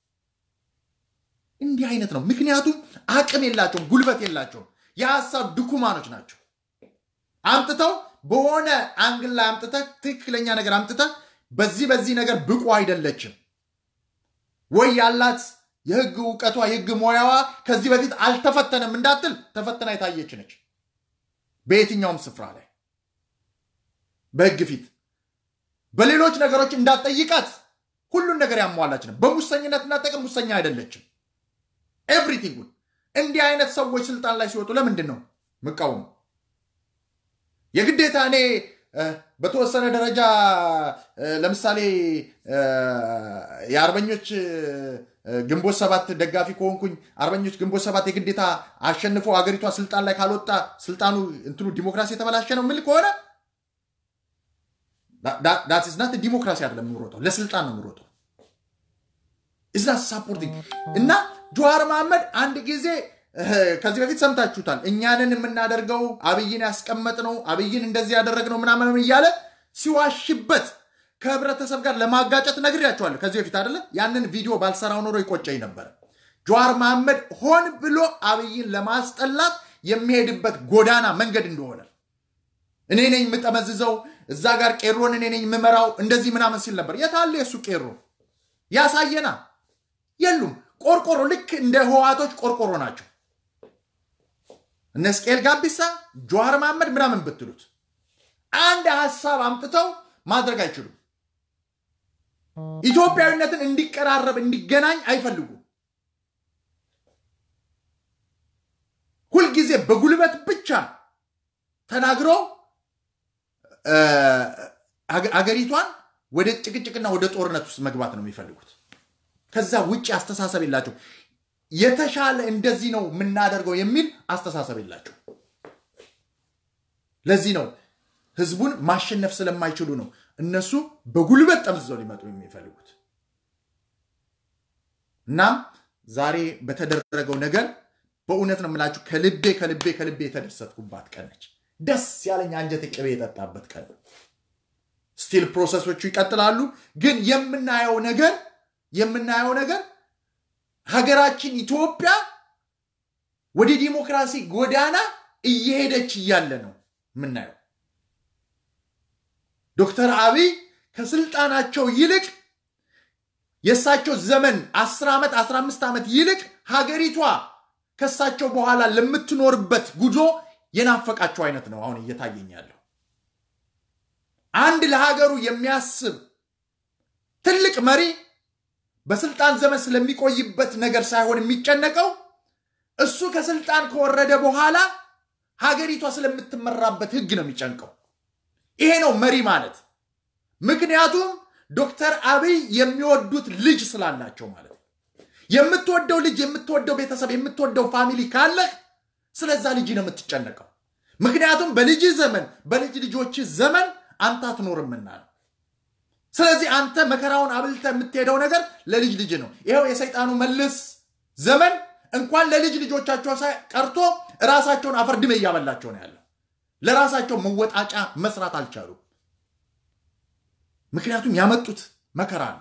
Speaker 1: እንዲህ አይነት ነው። ምክንያቱም አቅም የላቸውም፣ ጉልበት የላቸውም። የሀሳብ ድኩማኖች ናቸው። አምጥተው በሆነ አንግል ላይ አምጥተህ ትክክለኛ ነገር አምጥተህ በዚህ በዚህ ነገር ብቁ አይደለችም ወይ ያላት የህግ እውቀቷ የህግ ሙያዋ ከዚህ በፊት አልተፈተነም እንዳትል ተፈተና የታየች ነች። በየትኛውም ስፍራ ላይ በህግ ፊት በሌሎች ነገሮች እንዳትጠይቃት ሁሉን ነገር ያሟላች ነው። በሙሰኝነት እናጠቅም ሙሰኛ አይደለችም። ኤቭሪቲንጉን እንዲህ አይነት ሰዎች ስልጣን ላይ ሲወጡ ለምንድን ነው ምቃወሙ? የግዴታ እኔ በተወሰነ ደረጃ ለምሳሌ የአርበኞች ግንቦት ሰባት ደጋፊ ከሆንኩኝ አርበኞች ግንቦት ሰባት የግዴታ አሸንፎ አገሪቷ ስልጣን ላይ ካልወጣ ስልጣኑ እንትኑ ዲሞክራሲ የተበላሸ ነው ምል ከሆነ ዳትስናት ዲሞክራሲ አይደለም የምሮጠው፣ ለስልጣን ነው የምሮጠው። እዛ ሳፖርቲንግ እና ጀዋር መሐመድ አንድ ጊዜ ከዚህ በፊት ሰምታችሁታል። እኛንን የምናደርገው አብይን ያስቀመጥነው አብይን እንደዚህ ያደረግነው ምናምን እያለ ሲዋሽበት ከህብረተሰብ ጋር ለማጋጨት ነግሬያቸዋለሁ ከዚህ በፊት አይደለ? ያንን ቪዲዮ ባልሰራው ኖሮ ይቆጨኝ ነበረ። ጀዋር መሐመድ ሆን ብሎ አብይን ለማስጠላት የሚሄድበት ጎዳና መንገድ እንደሆነ እኔ ነኝ የምጠመዝዘው፣ እዛ ጋር ቄሮን እኔ ነኝ የምመራው፣ እንደዚህ ምናምን ሲል ነበር። የታለ የእሱ ቄሮ? ያሳየና የሉም። ቆርቆሮ ልክ እንደ ህዋቶች ቆርቆሮ ናቸው። እነ እስቅኤል ጋቢሳ፣ ጀዋር መሐመድ ምናምን ብትሉት አንድ ሀሳብ አምጥተው ማድረግ አይችሉም። ኢትዮጵያዊነትን እንዲቀራረብ እንዲገናኝ አይፈልጉም። ሁልጊዜ በጉልበት ብቻ ተናግሮ አገሪቷን ወደ ጭቅጭቅና ወደ ጦርነት ውስጥ መግባት ነው የሚፈልጉት። ከዛ ውጭ አስተሳሰብ የላቸው። የተሻለ እንደዚህ ነው የምናደርገው የሚል አስተሳሰብ የላቸው። ለዚህ ነው ህዝቡን ማሸነፍ ስለማይችሉ ነው እነሱ በጉልበት ጠምዝዘው ሊመጡ የሚፈልጉት። እናም ዛሬ በተደረገው ነገር በእውነት ነው የምላችሁ ከልቤ ከልቤ ከልቤ የተደሰትኩባት ቀን ነች። ደስ ያለኝ አንጀት ቅቤ የጠጣበት ቀን ነው። ስቲል ፕሮሰሶቹ ይቀጥላሉ። ግን የምናየው ነገር የምናየው ነገር ሀገራችን ኢትዮጵያ ወደ ዲሞክራሲ ጎዳና እየሄደች እያለ ነው የምናየው። ዶክተር አብይ ከስልጣናቸው ይልቅ የእሳቸው ዘመን 10 ዓመት 15 ዓመት ይልቅ ሀገሪቷ ከእሳቸው በኋላ ለምትኖርበት ጉዞ የናፈቃቸው አይነት ነው አሁን እየታየኝ ያለው። አንድ ለሀገሩ የሚያስብ ትልቅ መሪ በስልጣን ዘመን ስለሚቆይበት ነገር ሳይሆን የሚጨነቀው እሱ ከስልጣን ከወረደ በኋላ ሀገሪቷ ስለምትመራበት ሕግ ነው የሚጨንቀው። ይሄ ነው መሪ ማለት። ምክንያቱም ዶክተር አብይ የሚወዱት ልጅ ስላላቸው ማለት ነው። የምትወደው ልጅ፣ የምትወደው ቤተሰብ፣ የምትወደው ፋሚሊ ካለህ ስለዛ ልጅ ነው የምትጨነቀው። ምክንያቱም በልጅ ዘመን በልጅ ልጆች ዘመን አንተ አትኖርምና ነው። ስለዚህ አንተ መከራውን አብልተ የምትሄደው ነገር ለልጅ ልጅ ነው። ይኸው የሰይጣኑ መልስ ዘመን እንኳን ለልጅ ልጆቻቸው ቀርቶ ራሳቸውን አፈርድሜ እያበላቸው ነው ያለው። ለራሳቸው መወጣጫ መስራት አልቻሉም። ምክንያቱም ያመጡት መከራ ነው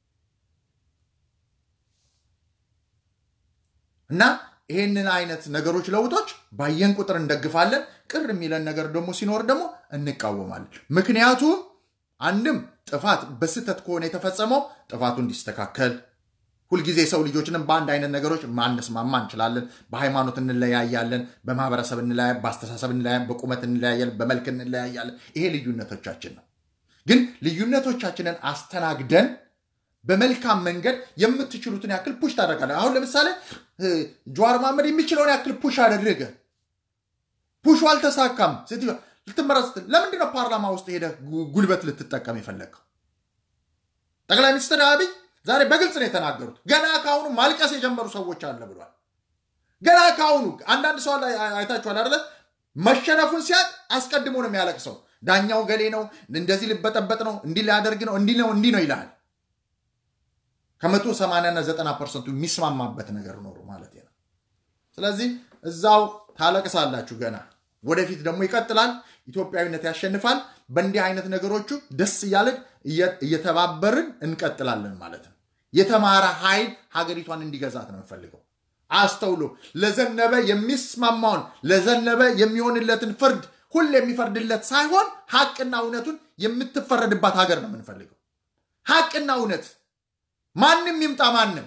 Speaker 1: እና ይሄንን አይነት ነገሮች ለውጦች ባየን ቁጥር እንደግፋለን። ቅር የሚለን ነገር ደግሞ ሲኖር ደግሞ እንቃወማለን። ምክንያቱም አንድም ጥፋት በስህተት ከሆነ የተፈጸመው ጥፋቱ እንዲስተካከል ሁልጊዜ ሰው ልጆችንም በአንድ አይነት ነገሮች ማንስማማ እንችላለን። በሃይማኖት እንለያያለን፣ በማህበረሰብ እንለያ፣ በአስተሳሰብ እንለያ፣ በቁመት እንለያያለን፣ በመልክ እንለያያለን። ይሄ ልዩነቶቻችን ነው። ግን ልዩነቶቻችንን አስተናግደን በመልካም መንገድ የምትችሉትን ያክል ፑሽ ታደርጋለን። አሁን ለምሳሌ ጀዋር መሐመድ የሚችለውን ያክል ፑሽ አደረገ። ፑሹ አልተሳካም። ሴትዮ ልትመራ ስትል ለምንድነው ፓርላማ ውስጥ ሄደ ጉልበት ልትጠቀም የፈለግከው? ጠቅላይ ሚኒስትር አብይ ዛሬ በግልጽ ነው የተናገሩት። ገና ከአሁኑ ማልቀስ የጀመሩ ሰዎች አለ ብሏል። ገና ከአሁኑ አንዳንድ ሰው ላይ አይታችኋል አይደለ? መሸነፉን ሲያቅ አስቀድሞ ነው የሚያለቅሰው። ዳኛው ገሌ ነው፣ እንደዚህ ሊበጠበጥ ነው፣ እንዲህ ሊያደርግ ነው፣ እንዲህ ነው፣ እንዲህ ነው ይልሃል። ከመቶ ሰማንያና ዘጠና ፐርሰንቱ የሚስማማበት ነገር ኖሩ ማለት ነው። ስለዚህ እዛው ታለቅሳላችሁ። ገና ወደፊት ደግሞ ይቀጥላል። ኢትዮጵያዊነት ያሸንፋል። በእንዲህ አይነት ነገሮቹ ደስ እያለን እየተባበርን እንቀጥላለን ማለት ነው። የተማረ ኃይል ሀገሪቷን እንዲገዛት ነው የምፈልገው። አስተውሎ ለዘነበ የሚስማማውን ለዘነበ የሚሆንለትን ፍርድ ሁሌ የሚፈርድለት ሳይሆን ሀቅና እውነቱን የምትፈረድባት ሀገር ነው የምንፈልገው። ሀቅና እውነት ማንም ይምጣ ማንም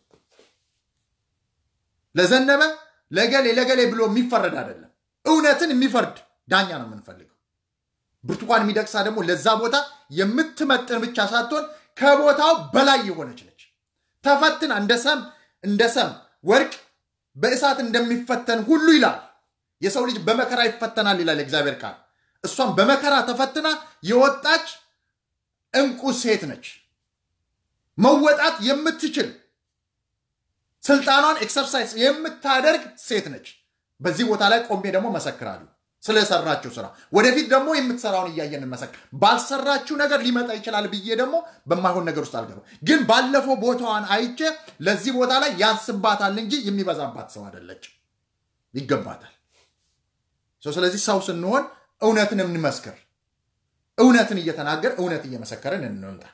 Speaker 1: ለዘነበ ለገሌ ለገሌ ብሎ የሚፈረድ አይደለም። እውነትን የሚፈርድ ዳኛ ነው የምንፈልገው። ብርቱካን የሚደቅሳ ደግሞ ለዛ ቦታ የምትመጥን ብቻ ሳትሆን ከቦታው በላይ የሆነች ነች። ተፈትና እንደ ሰም እንደ ሰም ወርቅ በእሳት እንደሚፈተን ሁሉ ይላል የሰው ልጅ በመከራ ይፈተናል ይላል እግዚአብሔር ቃል። እሷም በመከራ ተፈትና የወጣች እንቁ ሴት ነች። መወጣት የምትችል ስልጣኗን ኤክሰርሳይዝ የምታደርግ ሴት ነች። በዚህ ቦታ ላይ ቆሜ ደግሞ መሰክራለሁ ስለሰራችው ስራ። ወደፊት ደግሞ የምትሰራውን እያየን እንመሰክር። ባልሰራችው ነገር ሊመጣ ይችላል ብዬ ደግሞ በማይሆን ነገር ውስጥ አልገባም። ግን ባለፈው ቦታዋን አይቼ ለዚህ ቦታ ላይ ያንስባታል እንጂ የሚበዛባት ሰው አይደለች። ይገባታል። ስለዚህ ሰው ስንሆን እውነትን እንመስክር። እውነትን እየተናገር እውነት እየመሰከርን እንምጣ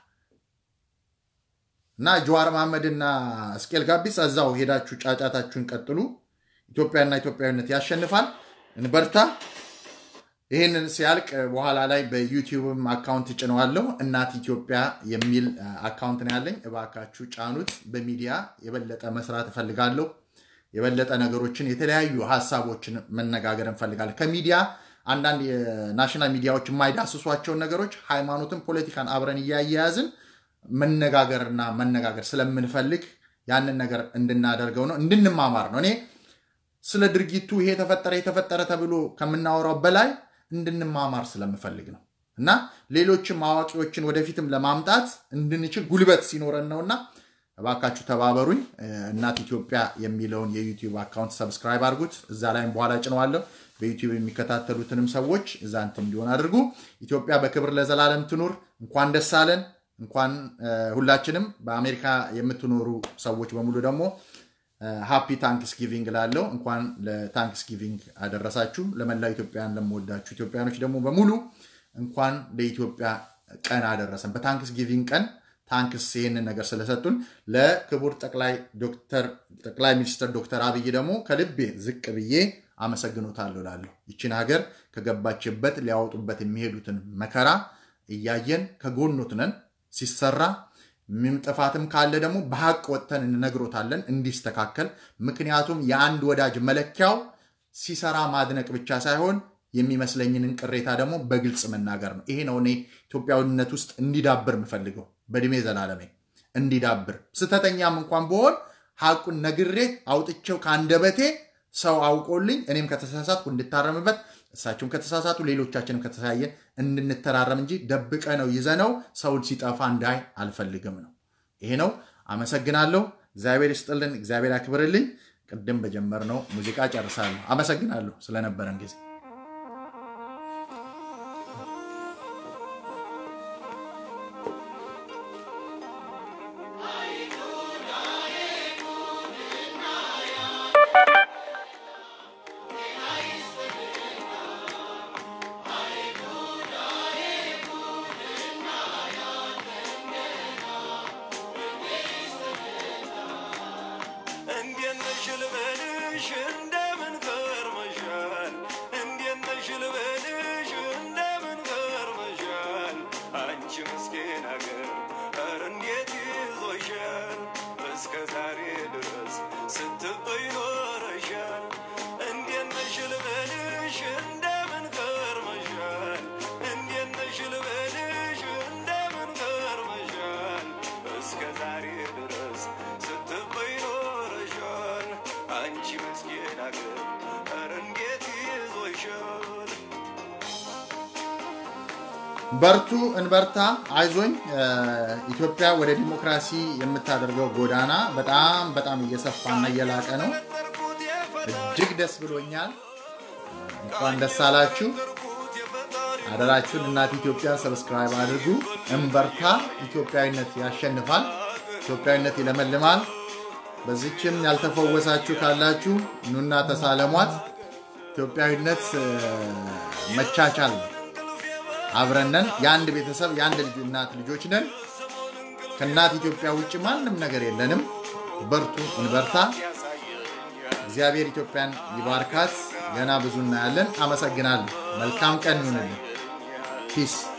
Speaker 1: እና ጀዋር መሐመድና እስቄል ጋቢስ እዛው ሄዳችሁ ጫጫታችሁን ቀጥሉ። ኢትዮጵያና ኢትዮጵያዊነት ያሸንፋል። እንበርታ። ይህንን ሲያልቅ በኋላ ላይ በዩቲዩብም አካውንት ጭነዋለሁ። እናት ኢትዮጵያ የሚል አካውንት ነው ያለኝ። እባካችሁ ጫኑት። በሚዲያ የበለጠ መስራት እፈልጋለሁ። የበለጠ ነገሮችን የተለያዩ ሀሳቦችን መነጋገር እንፈልጋለን። ከሚዲያ አንዳንድ የናሽናል ሚዲያዎች የማይዳስሷቸውን ነገሮች ሃይማኖትን፣ ፖለቲካን አብረን እያያያዝን መነጋገርና መነጋገር ስለምንፈልግ ያንን ነገር እንድናደርገው ነው፣ እንድንማማር ነው። እኔ ስለ ድርጊቱ ይሄ ተፈጠረ የተፈጠረ ተብሎ ከምናወራው በላይ እንድንማማር ስለምፈልግ ነው እና ሌሎችም አዋቂዎችን ወደፊትም ለማምጣት እንድንችል ጉልበት ሲኖረን ነውና እባካችሁ ተባበሩኝ። እናት ኢትዮጵያ የሚለውን የዩቲዩብ አካውንት ሰብስክራይብ አድርጉት። እዛ ላይም በኋላ ጭነዋለሁ። በዩቲዩብ የሚከታተሉትንም ሰዎች እዛ እንትን እንዲሆን አድርጉ። ኢትዮጵያ በክብር ለዘላለም ትኑር። እንኳን ደስ አለን። እንኳን ሁላችንም በአሜሪካ የምትኖሩ ሰዎች በሙሉ ደግሞ ሃፒ ታንክስ ጊቪንግ ላለው እንኳን ለታንክስ ጊቪንግ አደረሳችሁ። ለመላው ኢትዮጵያን ለምወዳችሁ ኢትዮጵያኖች ደግሞ በሙሉ እንኳን ለኢትዮጵያ ቀን አደረሰን። በታንክስ ጊቪንግ ቀን ታንክስ ይህንን ነገር ስለሰጡን ለክቡር ጠቅላይ ሚኒስትር ዶክተር አብይ ደግሞ ከልቤ ዝቅ ብዬ አመሰግኖታለሁ እላለሁ። ይችን ሀገር ከገባችበት ሊያወጡበት የሚሄዱትን መከራ እያየን ከጎኖት ነን። ሲሰራ ምንም ጥፋትም ካለ ደግሞ በሀቅ ወጥተን እንነግሮታለን እንዲስተካከል። ምክንያቱም የአንድ ወዳጅ መለኪያው ሲሰራ ማድነቅ ብቻ ሳይሆን የሚመስለኝንን ቅሬታ ደግሞ በግልጽ መናገር ነው። ይሄ ነው እኔ ኢትዮጵያዊነት ውስጥ እንዲዳብር የምፈልገው በእድሜ ዘላለሜ እንዲዳብር። ስተተኛም እንኳን በሆን ሀቁን ነግሬ አውጥቼው ከአንደበቴ ሰው አውቆልኝ እኔም ከተሳሳትኩ እንድታረምበት እሳቸውም ከተሳሳቱ ሌሎቻችንም ከተሳየን እንድንተራረም እንጂ ደብቀ ነው ይዘነው ሰውን ሲጠፋ እንዳይ አልፈልግም ነው። ይሄ ነው። አመሰግናለሁ። እግዚአብሔር ይስጥልን፣ እግዚአብሔር ያክብርልኝ። ቅድም በጀመርነው ሙዚቃ ጨርሳለሁ። አመሰግናለሁ ስለነበረን ጊዜ።
Speaker 2: እንዴት ነሽ ልበልሽ እንደምን ከርመሻል? እንዴት ነሽ ልበልሽ እንደምን ከርመሻል? አንቺ ምስኪን አገር ኧረ እንዴት ይዞሻል? እስከ ዛሬ ድረስ ስትበይ ኖረሻል። እንዴት ነሽ ልበልሽ እንደምን ከርመሻል? እንዴት ነሽ ልበልሽ እንደምን ከርመሻል? እስከ ዛሬ ድረስ ስትበይ ኖረሻል። አንቺ ምስኪን አገር ኧረ እንዴት ይዞሻል?
Speaker 1: በርቱ፣ እንበርታ፣ አይዞኝ። ኢትዮጵያ ወደ ዲሞክራሲ የምታደርገው ጎዳና በጣም በጣም እየሰፋና እየላቀ ነው። እጅግ ደስ ብሎኛል። እንኳን ደስ አላችሁ። አደራችሁን እናት ኢትዮጵያ ሰብስክራይብ አድርጉ። እንበርታ። ኢትዮጵያዊነት ያሸንፋል። ኢትዮጵያዊነት ይለመልማል። በዚችም ያልተፈወሳችሁ ካላችሁ ኑና ተሳለሟት። ኢትዮጵያዊነት እ፣ መቻቻል ነው። አብረነን የአንድ ቤተሰብ የአንድ ልጅ እናት ልጆች ነን። ከእናት ኢትዮጵያ ውጭ ማንም ነገር የለንም። በርቱ፣ እንበርታ። እግዚአብሔር ኢትዮጵያን ይባርካት። ገና ብዙ እናያለን። አመሰግናለሁ። መልካም ቀን ይሁንልን። ፒስ